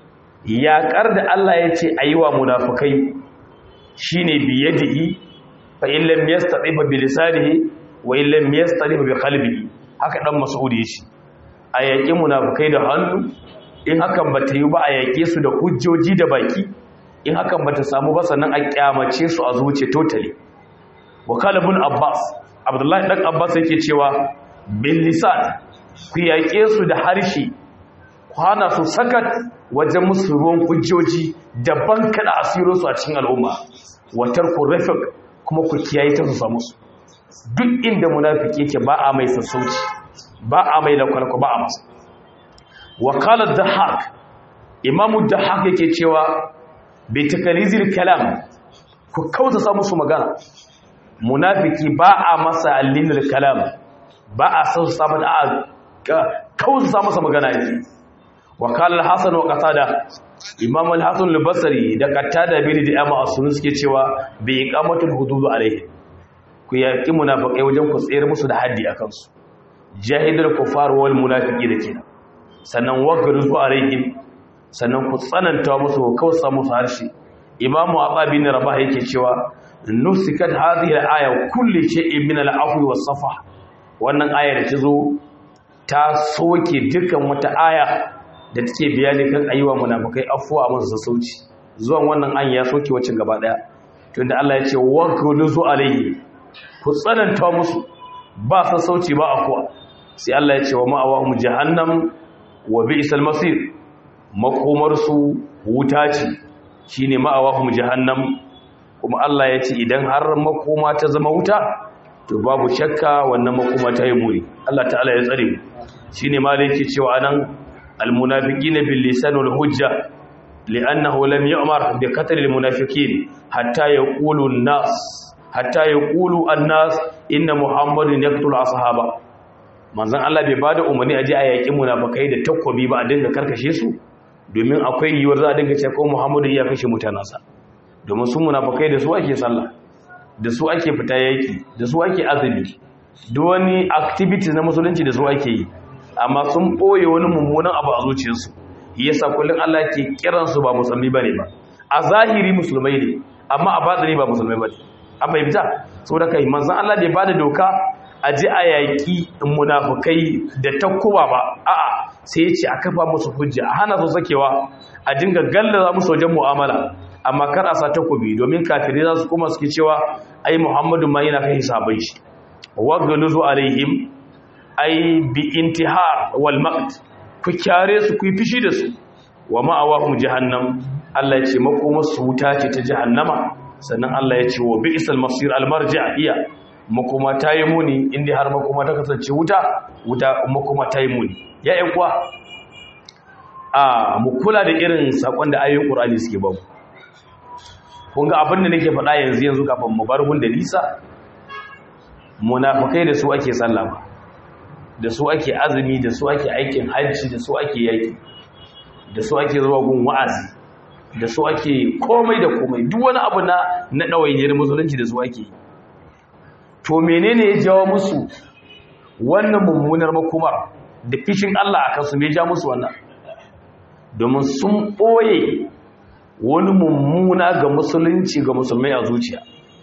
yaƙar da Allah yace ayi wa munafikai shine biyadihi fa in lam yastati bi lisanihi wa in lam yastati bi qalbihi haka dan mas'ud yace a yaƙi munafikai da hannu in hakan bata yi ba a yaƙe su da hujjoji da baki in hakan bata samu ba sannan a kyamace su a zuce totally wakala bin abbas abdullahi dan abbas yake cewa bil lisan ku yaƙe su da harshe kwana su sakat wajen musu ruwan hujjoji daban kada asirin su a cikin al'umma watar ku rafiq kuma ku kiyaye ta su samu su duk inda munafiki yake ba a mai sassauci ba a mai da kwalko ba a masa wakalar dahak imamu dahak yake cewa bai takalizir kalam ku kauta sa musu magana munafiki ba a masa allinir kalam ba a san samu da a kauta sa masa magana yake wakalar hasan wa qatada imam al-hasan al-basri da qatada bin da amma asun suke cewa bi iqamatul hudud alaihi ku yaki munafikai wajen ku tsere musu da haddi akan su jahidul kufar wal munafiqi da kenan sannan wagaru alaihim sannan ku tsananta musu kausa musu harshe imamu ababi ne rabah yake cewa nusikat hadhihi al-aya kulli shay'in min al-afwi was-safa wannan aya da ta zo ta soke dukkan wata aya da take bayani kan ayyuwa munafikai afwa musu sassauci zuwan wannan an ya soke wacin gaba daya tunda Allah ya ce waqulu alayhi ku tsananta musu ba sassauci ba afwa sai Allah ya ce wa ma'awahum jahannam wa bi'sal masir makomarsu wuta ce shi ne ma'awahum jahannam kuma Allah ya ce idan har makoma ta zama wuta to babu shakka wannan makoma ta yi muri Allah ta'ala ya tsare mu shi ne malai ke cewa anan almunafiqina bil lisan wal hujja li'annahu lam yu'mar bi qatl al munafiqin hatta yaqulu an-nas hatta yaqulu an-nas inna muhammadin yaqtulu ashaba manzon Allah bai bada umarni aje a yaƙi munafikai da takwabi ba a dinga karkashe su domin akwai yiwuwar za a dinga ce ko Muhammadu ya kashe mutanansa domin su munafikai da su ake sallah da su ake fita yaƙi da su ake azumi duk wani activity na musulunci da su ake yi amma sun ɓoye wani mummunan abu a zuciyarsu yasa kullum Allah ke kiransu ba musulmi bane ba a zahiri musulmai ne amma a batini ba musulmai bane an fahimta saboda kai manzon Allah bai bada doka a ji a yaƙi munafukai da takkuba ba a'a sai ya ce a kafa musu hujja a hana su sakewa a dinga gallaza musu wajen mu'amala amma kar a sa takobi domin kafirai za su kuma suke cewa ai muhammadu ma yana kai sahabbai shi wagaluzu alaihim ai bi intihar wal maqt ku kyare su ku yi fishi da su wa ma'awahum jahannam Allah ya ce makoma su wuta ce ta jahannama sannan Allah ya ce wa bi'sal masir al marji' iya makoma ta yi muni inda har makoma ta kasance wuta wuta makoma ta yi muni ya ƴan kuwa a mu kula da irin sakon da ayoyin Qur'ani suke ba mu kun ga abin da nake faɗa yanzu yanzu kafin mu bar gun da nisa munafikai da su ake sallama da su ake azumi da su ake aikin hajji da su ake yaki da su ake zuwa gun wa'azi da su ake komai da komai duk wani abu na na ɗawainiyar musulunci da su ake yi to menene ya jawo musu wannan mummunar makomar da fishin Allah a kansu me ja musu wannan domin sun ɓoye wani mummuna ga musulunci ga musulmai a zuciya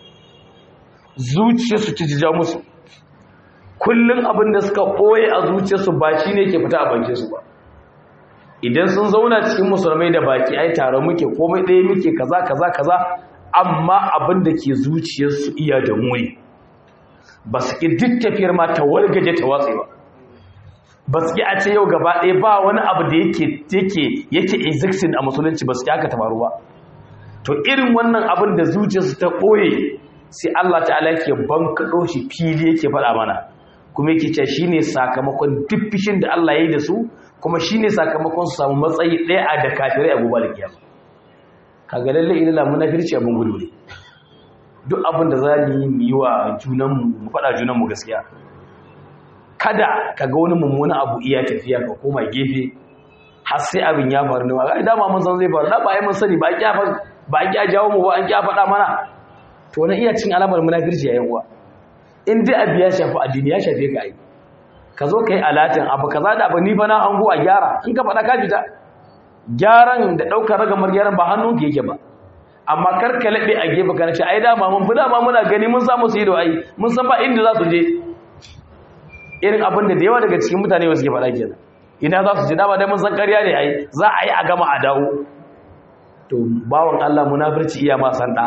zuciyarsu ci ja musu kullum abin da suka ɓoye a zuciyarsu ba shi ne ke fita a bankinsu ba idan sun zauna cikin musulmai da baki ai tare muke komai ɗaya muke kaza kaza kaza amma abin da ke zuciyarsu iya da muni ba su ƙi duk tafiyar ma ta wargaje ta watsi ba ba su ƙi a ce yau gaba ɗaya ba wani abu da yake yake yake existing a musulunci ba su ƙi haka ta faru ba to irin wannan abin da zuciyarsu ta ɓoye sai Allah ta'ala yake bankaɗo shi fili yake faɗa mana kuma yake ce shine sakamakon duk fishin da Allah ya yi da su kuma shine sakamakon su samu matsayi ɗaya a da kafirai a gobe da kiyama kaga lalle idan la munafirci abin gudu ne duk abin da za mu yi mu yi wa junanmu mu faɗa junanmu gaskiya kada ka ga wani mummuna abu iya tafiya ka koma gefe har sai abin ya faru ne ba dama mun san zai faru da ba ai mun sani ba a kya ba a kya jawo mu ba an kya faɗa mana to wani iya cin alamar munafirci yayin uwa in dai abu ya shafi addini ya shafe ka ai ka zo ka yi alatin abu kaza da abu ni fa na hango a gyara in ka faɗa ka fita gyaran da ɗaukar ragamar gyaran ba hannun ka yake ba amma kar ka laɓe a gefe ka nace ai dama mun fi dama muna gani mun samu su yi da ai mun san ba inda za su je irin abin da da yawa daga cikin mutane ba suke faɗa kenan ina za su je dama dai mun san ƙarya ne ai za a yi a gama a dawo to bawan Allah munafirci iya ma san da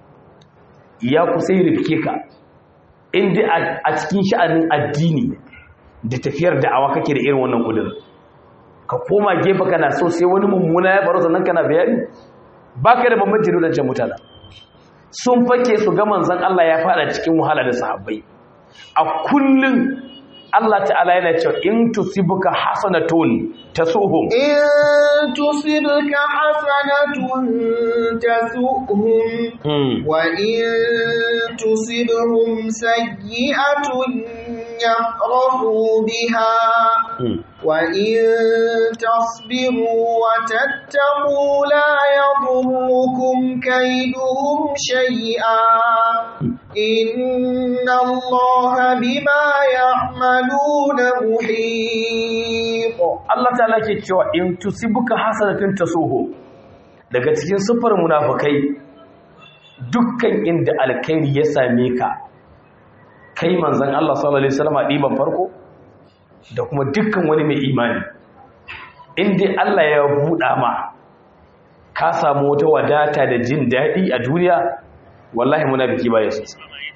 ya kusa yi rifke ka inda a cikin sha'anin addini da tafiyar da'awa kake da irin wannan kudin ka koma gefe kana so sai wani mummuna ya faru sannan kana bayani baka da bambanci da wadancan mutane sun fake su ga manzon Allah ya fada cikin wahala da sahabbai a kullun Allah ta'ala yana cewa in tusibuka hasanatun tasuhum in tusibka hasanatun tasuhum wa in tusibhum sayyi'atun yafrahu biha wa in tasbiru wa tattaqu la yadurrukum kayduhum shay'a إن الله بما يعملون محيط Allah ta'ala ke cewa in tusibuka hasanatun tasuhu daga cikin sifar munafikai dukkan inda alkhairi ya same ka kai manzon Allah sallallahu alaihi wasallam diban farko da kuma dukkan wani mai imani inda Allah ya buɗa ma ka samu wata wadata da jin daɗi a duniya wallahi munafiki ba ya so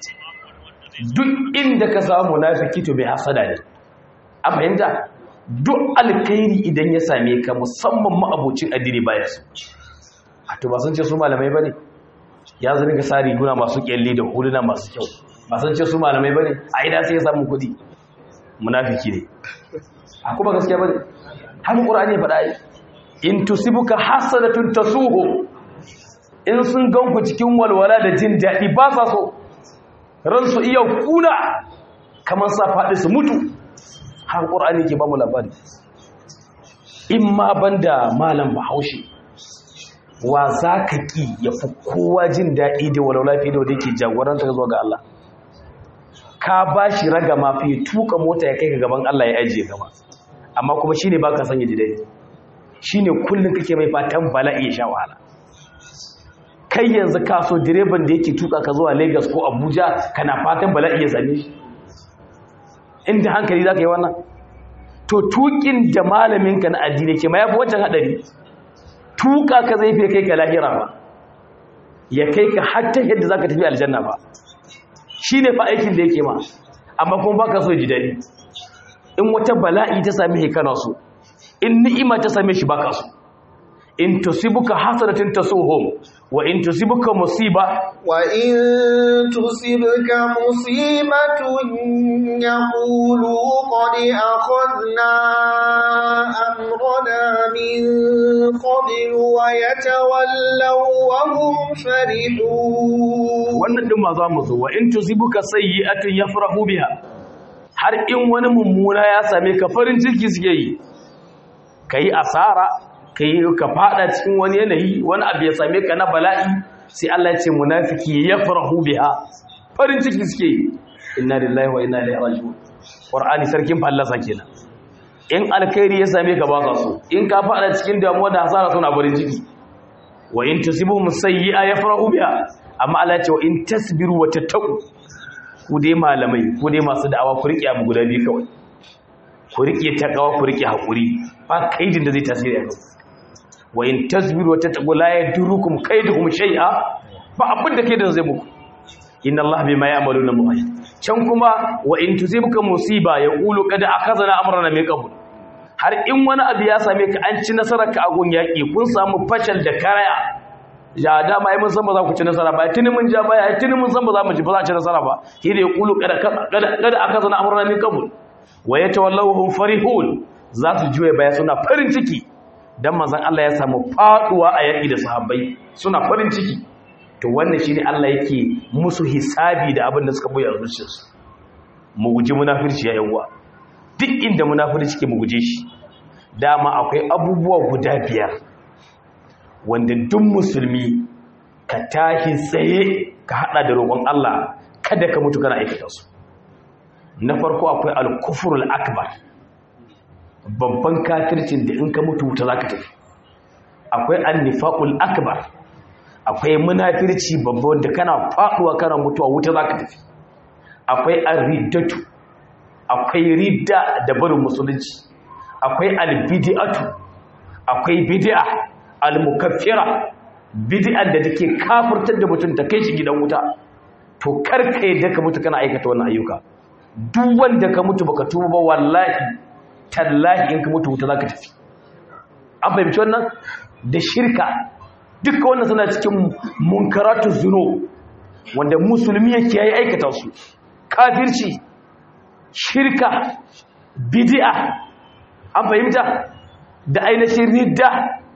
duk inda ka samu munafiki to bai hasada ne a fahimta duk alkhairi idan ya same ka musamman ma'abocin addini ba ya so a to ba san ce su malamai bane ya zama ga sari guna masu kyalle da huluna masu kyau ba san ce su malamai bane a ina sai ya samu kuɗi munafiki ne a kuma gaskiya bane haka qur'ani ya faɗa in tusibuka hasadatun tasuhu in sun ganku cikin walwala da jin daɗi ba sa so ransu iya kuna kamar sa faɗi su mutu har ƙur'ani ke ba mu labari in ma banda malam bahaushe wa za ka ƙi ya fi kowa jin daɗi da walwala fiye da wadda yake jagoranta zuwa ga Allah ka ba shi raga ma fiye tuka mota ya kai ga gaban Allah ya ajiye gaba amma kuma shi ne ba ka sanya ji daɗi shi ne kullum kake mai fatan bala'i ya sha wahala kai yanzu ka so direban da yake tuka ka zuwa Lagos ko Abuja kana fatan bala'i ya same shi inda hankali zaka yi wannan to tukin da malamin ka na addini ke ma yafi wancan hadari tuka ka zai fi kai ka lahira ba ya kai ka hatta yadda zaka tafi aljanna ba shine fa aikin da yake ma amma kuma baka so ji dadi in wata bala'i ta same shi kana so in ni'ima ta same shi baka so in tusibuka hasanatin tasuhum wa in tusibuka musiba wa in tusibka musibatun yaqulu qad akhadna amrana min qabl wa yatawallaw wa hum farihun wannan din ma za mu zo wa in tusibuka sayyi'atun yafrahu biha har in wani mummuna ya same ka farin ciki suke yi kai asara kai ka fada cikin wani yanayi wani abu ya same ka na bala'i sai Allah ya ce munafiki yafrahu biha farin ciki suke yi inna lillahi wa inna ilaihi raji'un qur'ani sarkin fallasa kenan in alkhairi ya same ka ba ka so in ka fada cikin damuwa da hasara suna farin ciki wa in tusibuhum sayyi'a yafrahu biha amma Allah ya ce wa in tasbiru wa tattaqu ku dai malamai ku dai masu da'awa ku rike abu guda biyu kawai ku rike takawa ku rike hakuri ba kaidin da zai tasiri a kanku wa in tasbiru wa tattaqu la yadurukum kaiduhum shay'a ba abin da kaidan zai muku inna Allah bima ya'maluna muhit can kuma wa in tusibuka musiba yaqulu qad akhadna amrana min qabl har in wani abu ya same ka an ci nasarar ka a gun yaki kun samu fashal da karaya ya dama ai mun san ba za ku ci nasara ba tuni mun ja baya tuni mun san ba za mu ci ba za ci nasara ba shi da yaqulu qad qad akhadna amrana min qabl wa yatawallawhum farihun za su juye baya suna farin ciki dan manzon Allah ya samu faduwa a yaki da sahabbai suna farin ciki to wannan shine Allah yake musu hisabi da abin da suka boye a zuciyarsu mu guji munafirci ya yawa duk inda munafirci ke mu guje shi dama akwai abubuwa guda biyar wanda duk musulmi ka tashi tsaye ka hada da roƙon Allah kada ka mutu kana aikata su na farko akwai al-kufrul akbar babban kafircin da in ka mutu wuta zaka tafi akwai an-nifaqul akbar akwai munafirci babba wanda kana faduwa kana mutuwa wuta zaka tafi akwai ar-riddatu akwai ridda da barin musulunci akwai al-bid'atu akwai bid'a al-mukaffira bid'ar da take kafirtar da mutum ta kai shi gidan wuta to karka yadda ka mutu kana aikata wannan ayyuka duk wanda ka mutu baka tuba ba wallahi tallahi in ka mutu wuta zaka tafi an fahimci wannan da shirka duka wannan suna cikin munkaratu zuno wanda musulmi yake yayi aikata su kafirci shirka bid'a an fahimta da ainihin ridda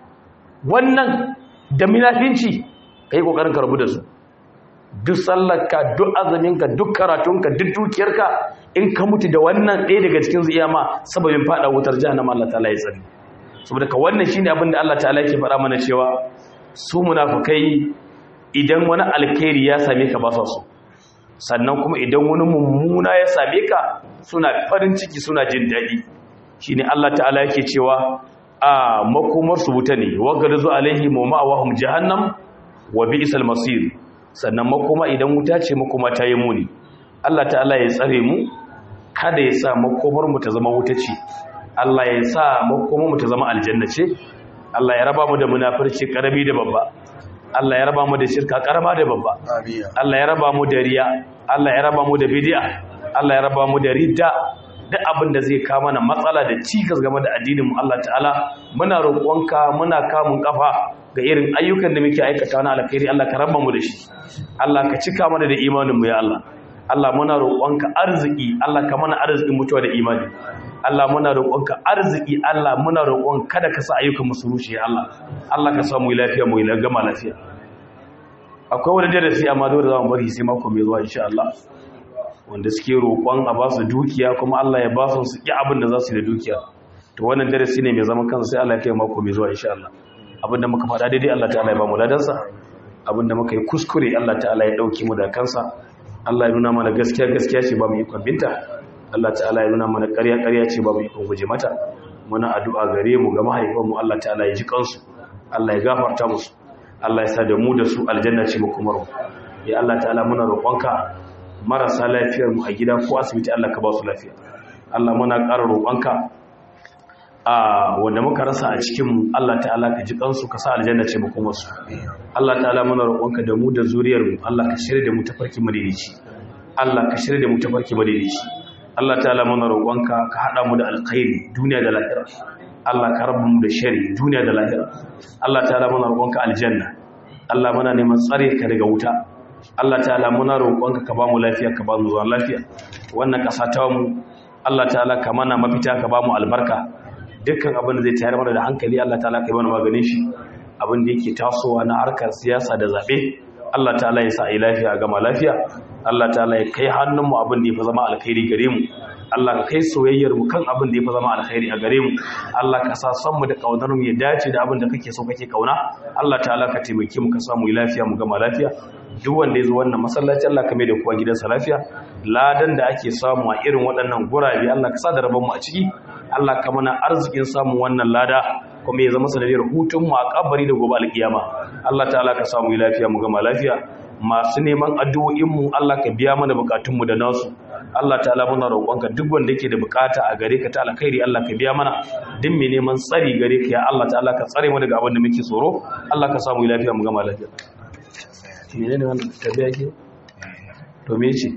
wannan da minafinci kai kokarin karbu da su duk sallarka duk azuminka duk karatunka duk dukiyarka in ka mutu da wannan ɗaya daga cikin su iyama sababin fada wutar jahannama Allah ta'ala ya tsari saboda ka wannan shine abin da Allah ta'ala yake faɗa mana cewa su munafukai idan wani alkhairi ya same ka ba sa so sannan kuma idan wani mummuna ya same ka suna farin ciki suna jin daɗi shine Allah ta'ala yake cewa a makomar su wuta ne wagarzu alaihim wa ma'awahum jahannam wa bi'sal masir sannan makoma idan wuta ce makoma ta yi muni Allah ta'ala ya tsare mu kada ya sa makomar mu ta zama wuta ce Allah ya sa makomar mu ta zama aljanna ce Allah ya raba mu da munafirci karami da babba Allah ya raba mu da shirka karama da babba Allah ya raba mu da riya Allah ya raba mu da bid'a Allah ya raba mu da ridda duk abin da zai kawo mana matsala da cikas game da addinin mu Allah ta'ala muna roƙonka muna kamun kafa ga irin ayyukan da muke aikata na alkhairi Allah ka raba mu da shi Allah ka cika mana da imanin mu ya Allah Allah muna roƙonka arziki Allah ka mana arzikin mutuwa da imani Allah muna roƙonka arziki Allah muna roƙon kada ka sa ayyukan mu su rushe Allah Allah ka sa mu lafiya mu gama lafiya akwai wani darasi amma dole za mu bari sai mako mai zuwa insha Allah wanda suke roƙon a ba su dukiya kuma Allah ya ba su su ƙi abin da za su yi da dukiya to wannan darasi ne mai zaman kansa sai Allah ya kai mako mai zuwa insha Allah abin da muka faɗa daidai Allah ta'ala ya ba mu ladansa abin da muka yi kuskure Allah ta'ala ya ɗauki mu da kansa Allah ya nuna mana gaskiya gaskiya ce ba mu ikon binta Allah ta'ala ya nuna mana ƙarya ƙarya ce ba mu ikon guje mata muna addu'a gare mu ga mahaifan mu Allah ta'ala ya ji kansu Allah ya gafarta musu Allah ya sa da mu da su aljanna ce mu kuma ya Allah ta'ala muna roƙonka marasa lafiyar mu a gida ko asibiti Allah ka ba su lafiya Allah muna ƙara roƙonka a wanda muka rasa a cikin Allah ta'ala ka ji kansu ka sa aljanna ce makon wasu Allah ta'ala muna roƙonka da mu da zuriyar mu Allah ka shirya da mu tafarki madaidaici Allah ka shirya da mu tafarki madaidaici Allah ta'ala muna roƙonka ka hada mu da alkhairi duniya da lahira Allah ka rabu mu da shari duniya da lahira Allah ta'ala muna roƙonka aljanna Allah muna neman tsare ka daga wuta Allah ta'ala muna roƙonka ka ba mu lafiya ka ba mu zuwa lafiya wannan ƙasa ta mu Allah ta'ala ka mana mafita ka ba mu albarka dukkan abin da zai tayar mana da hankali Allah ta'ala ka yi mana maganin shi abin da yake tasowa na harkar siyasa da zaɓe Allah ta'ala ya sa a yi lafiya gama lafiya Allah ta'ala ya kai hannunmu abin da ya fi zama alkhairi gare mu Allah ka kai soyayyar mu kan abin da ya fi zama alkhairi a gare mu Allah ka sa son mu da kaunar mu ya dace da abin da kake so kake kauna Allah ta'ala ka taimake mu ka samu yi lafiya mu gama lafiya duk wanda ya zo wannan masallaci Allah ka mai da kowa gidansa lafiya ladan da ake samu a irin waɗannan gurabe Allah ka sa da rabon mu a ciki Allah ka mana arzikin samun wannan lada kuma ya zama sanadiyar hutun mu a kabari da gobe alkiyama Allah ta'ala ka samu lafiya mu gama lafiya masu neman addu'o'in mu Allah ka biya mana bukatun mu da nasu Allah ta'ala muna roƙonka duk wanda yake da bukata a gare ka ta alkhairi Allah ka biya mana duk mai neman tsari gare ka ya Allah ta'ala ka tsare mu daga abin da muke tsoro Allah ka samu lafiya mu gama lafiya menene wannan tabiya ke to me ce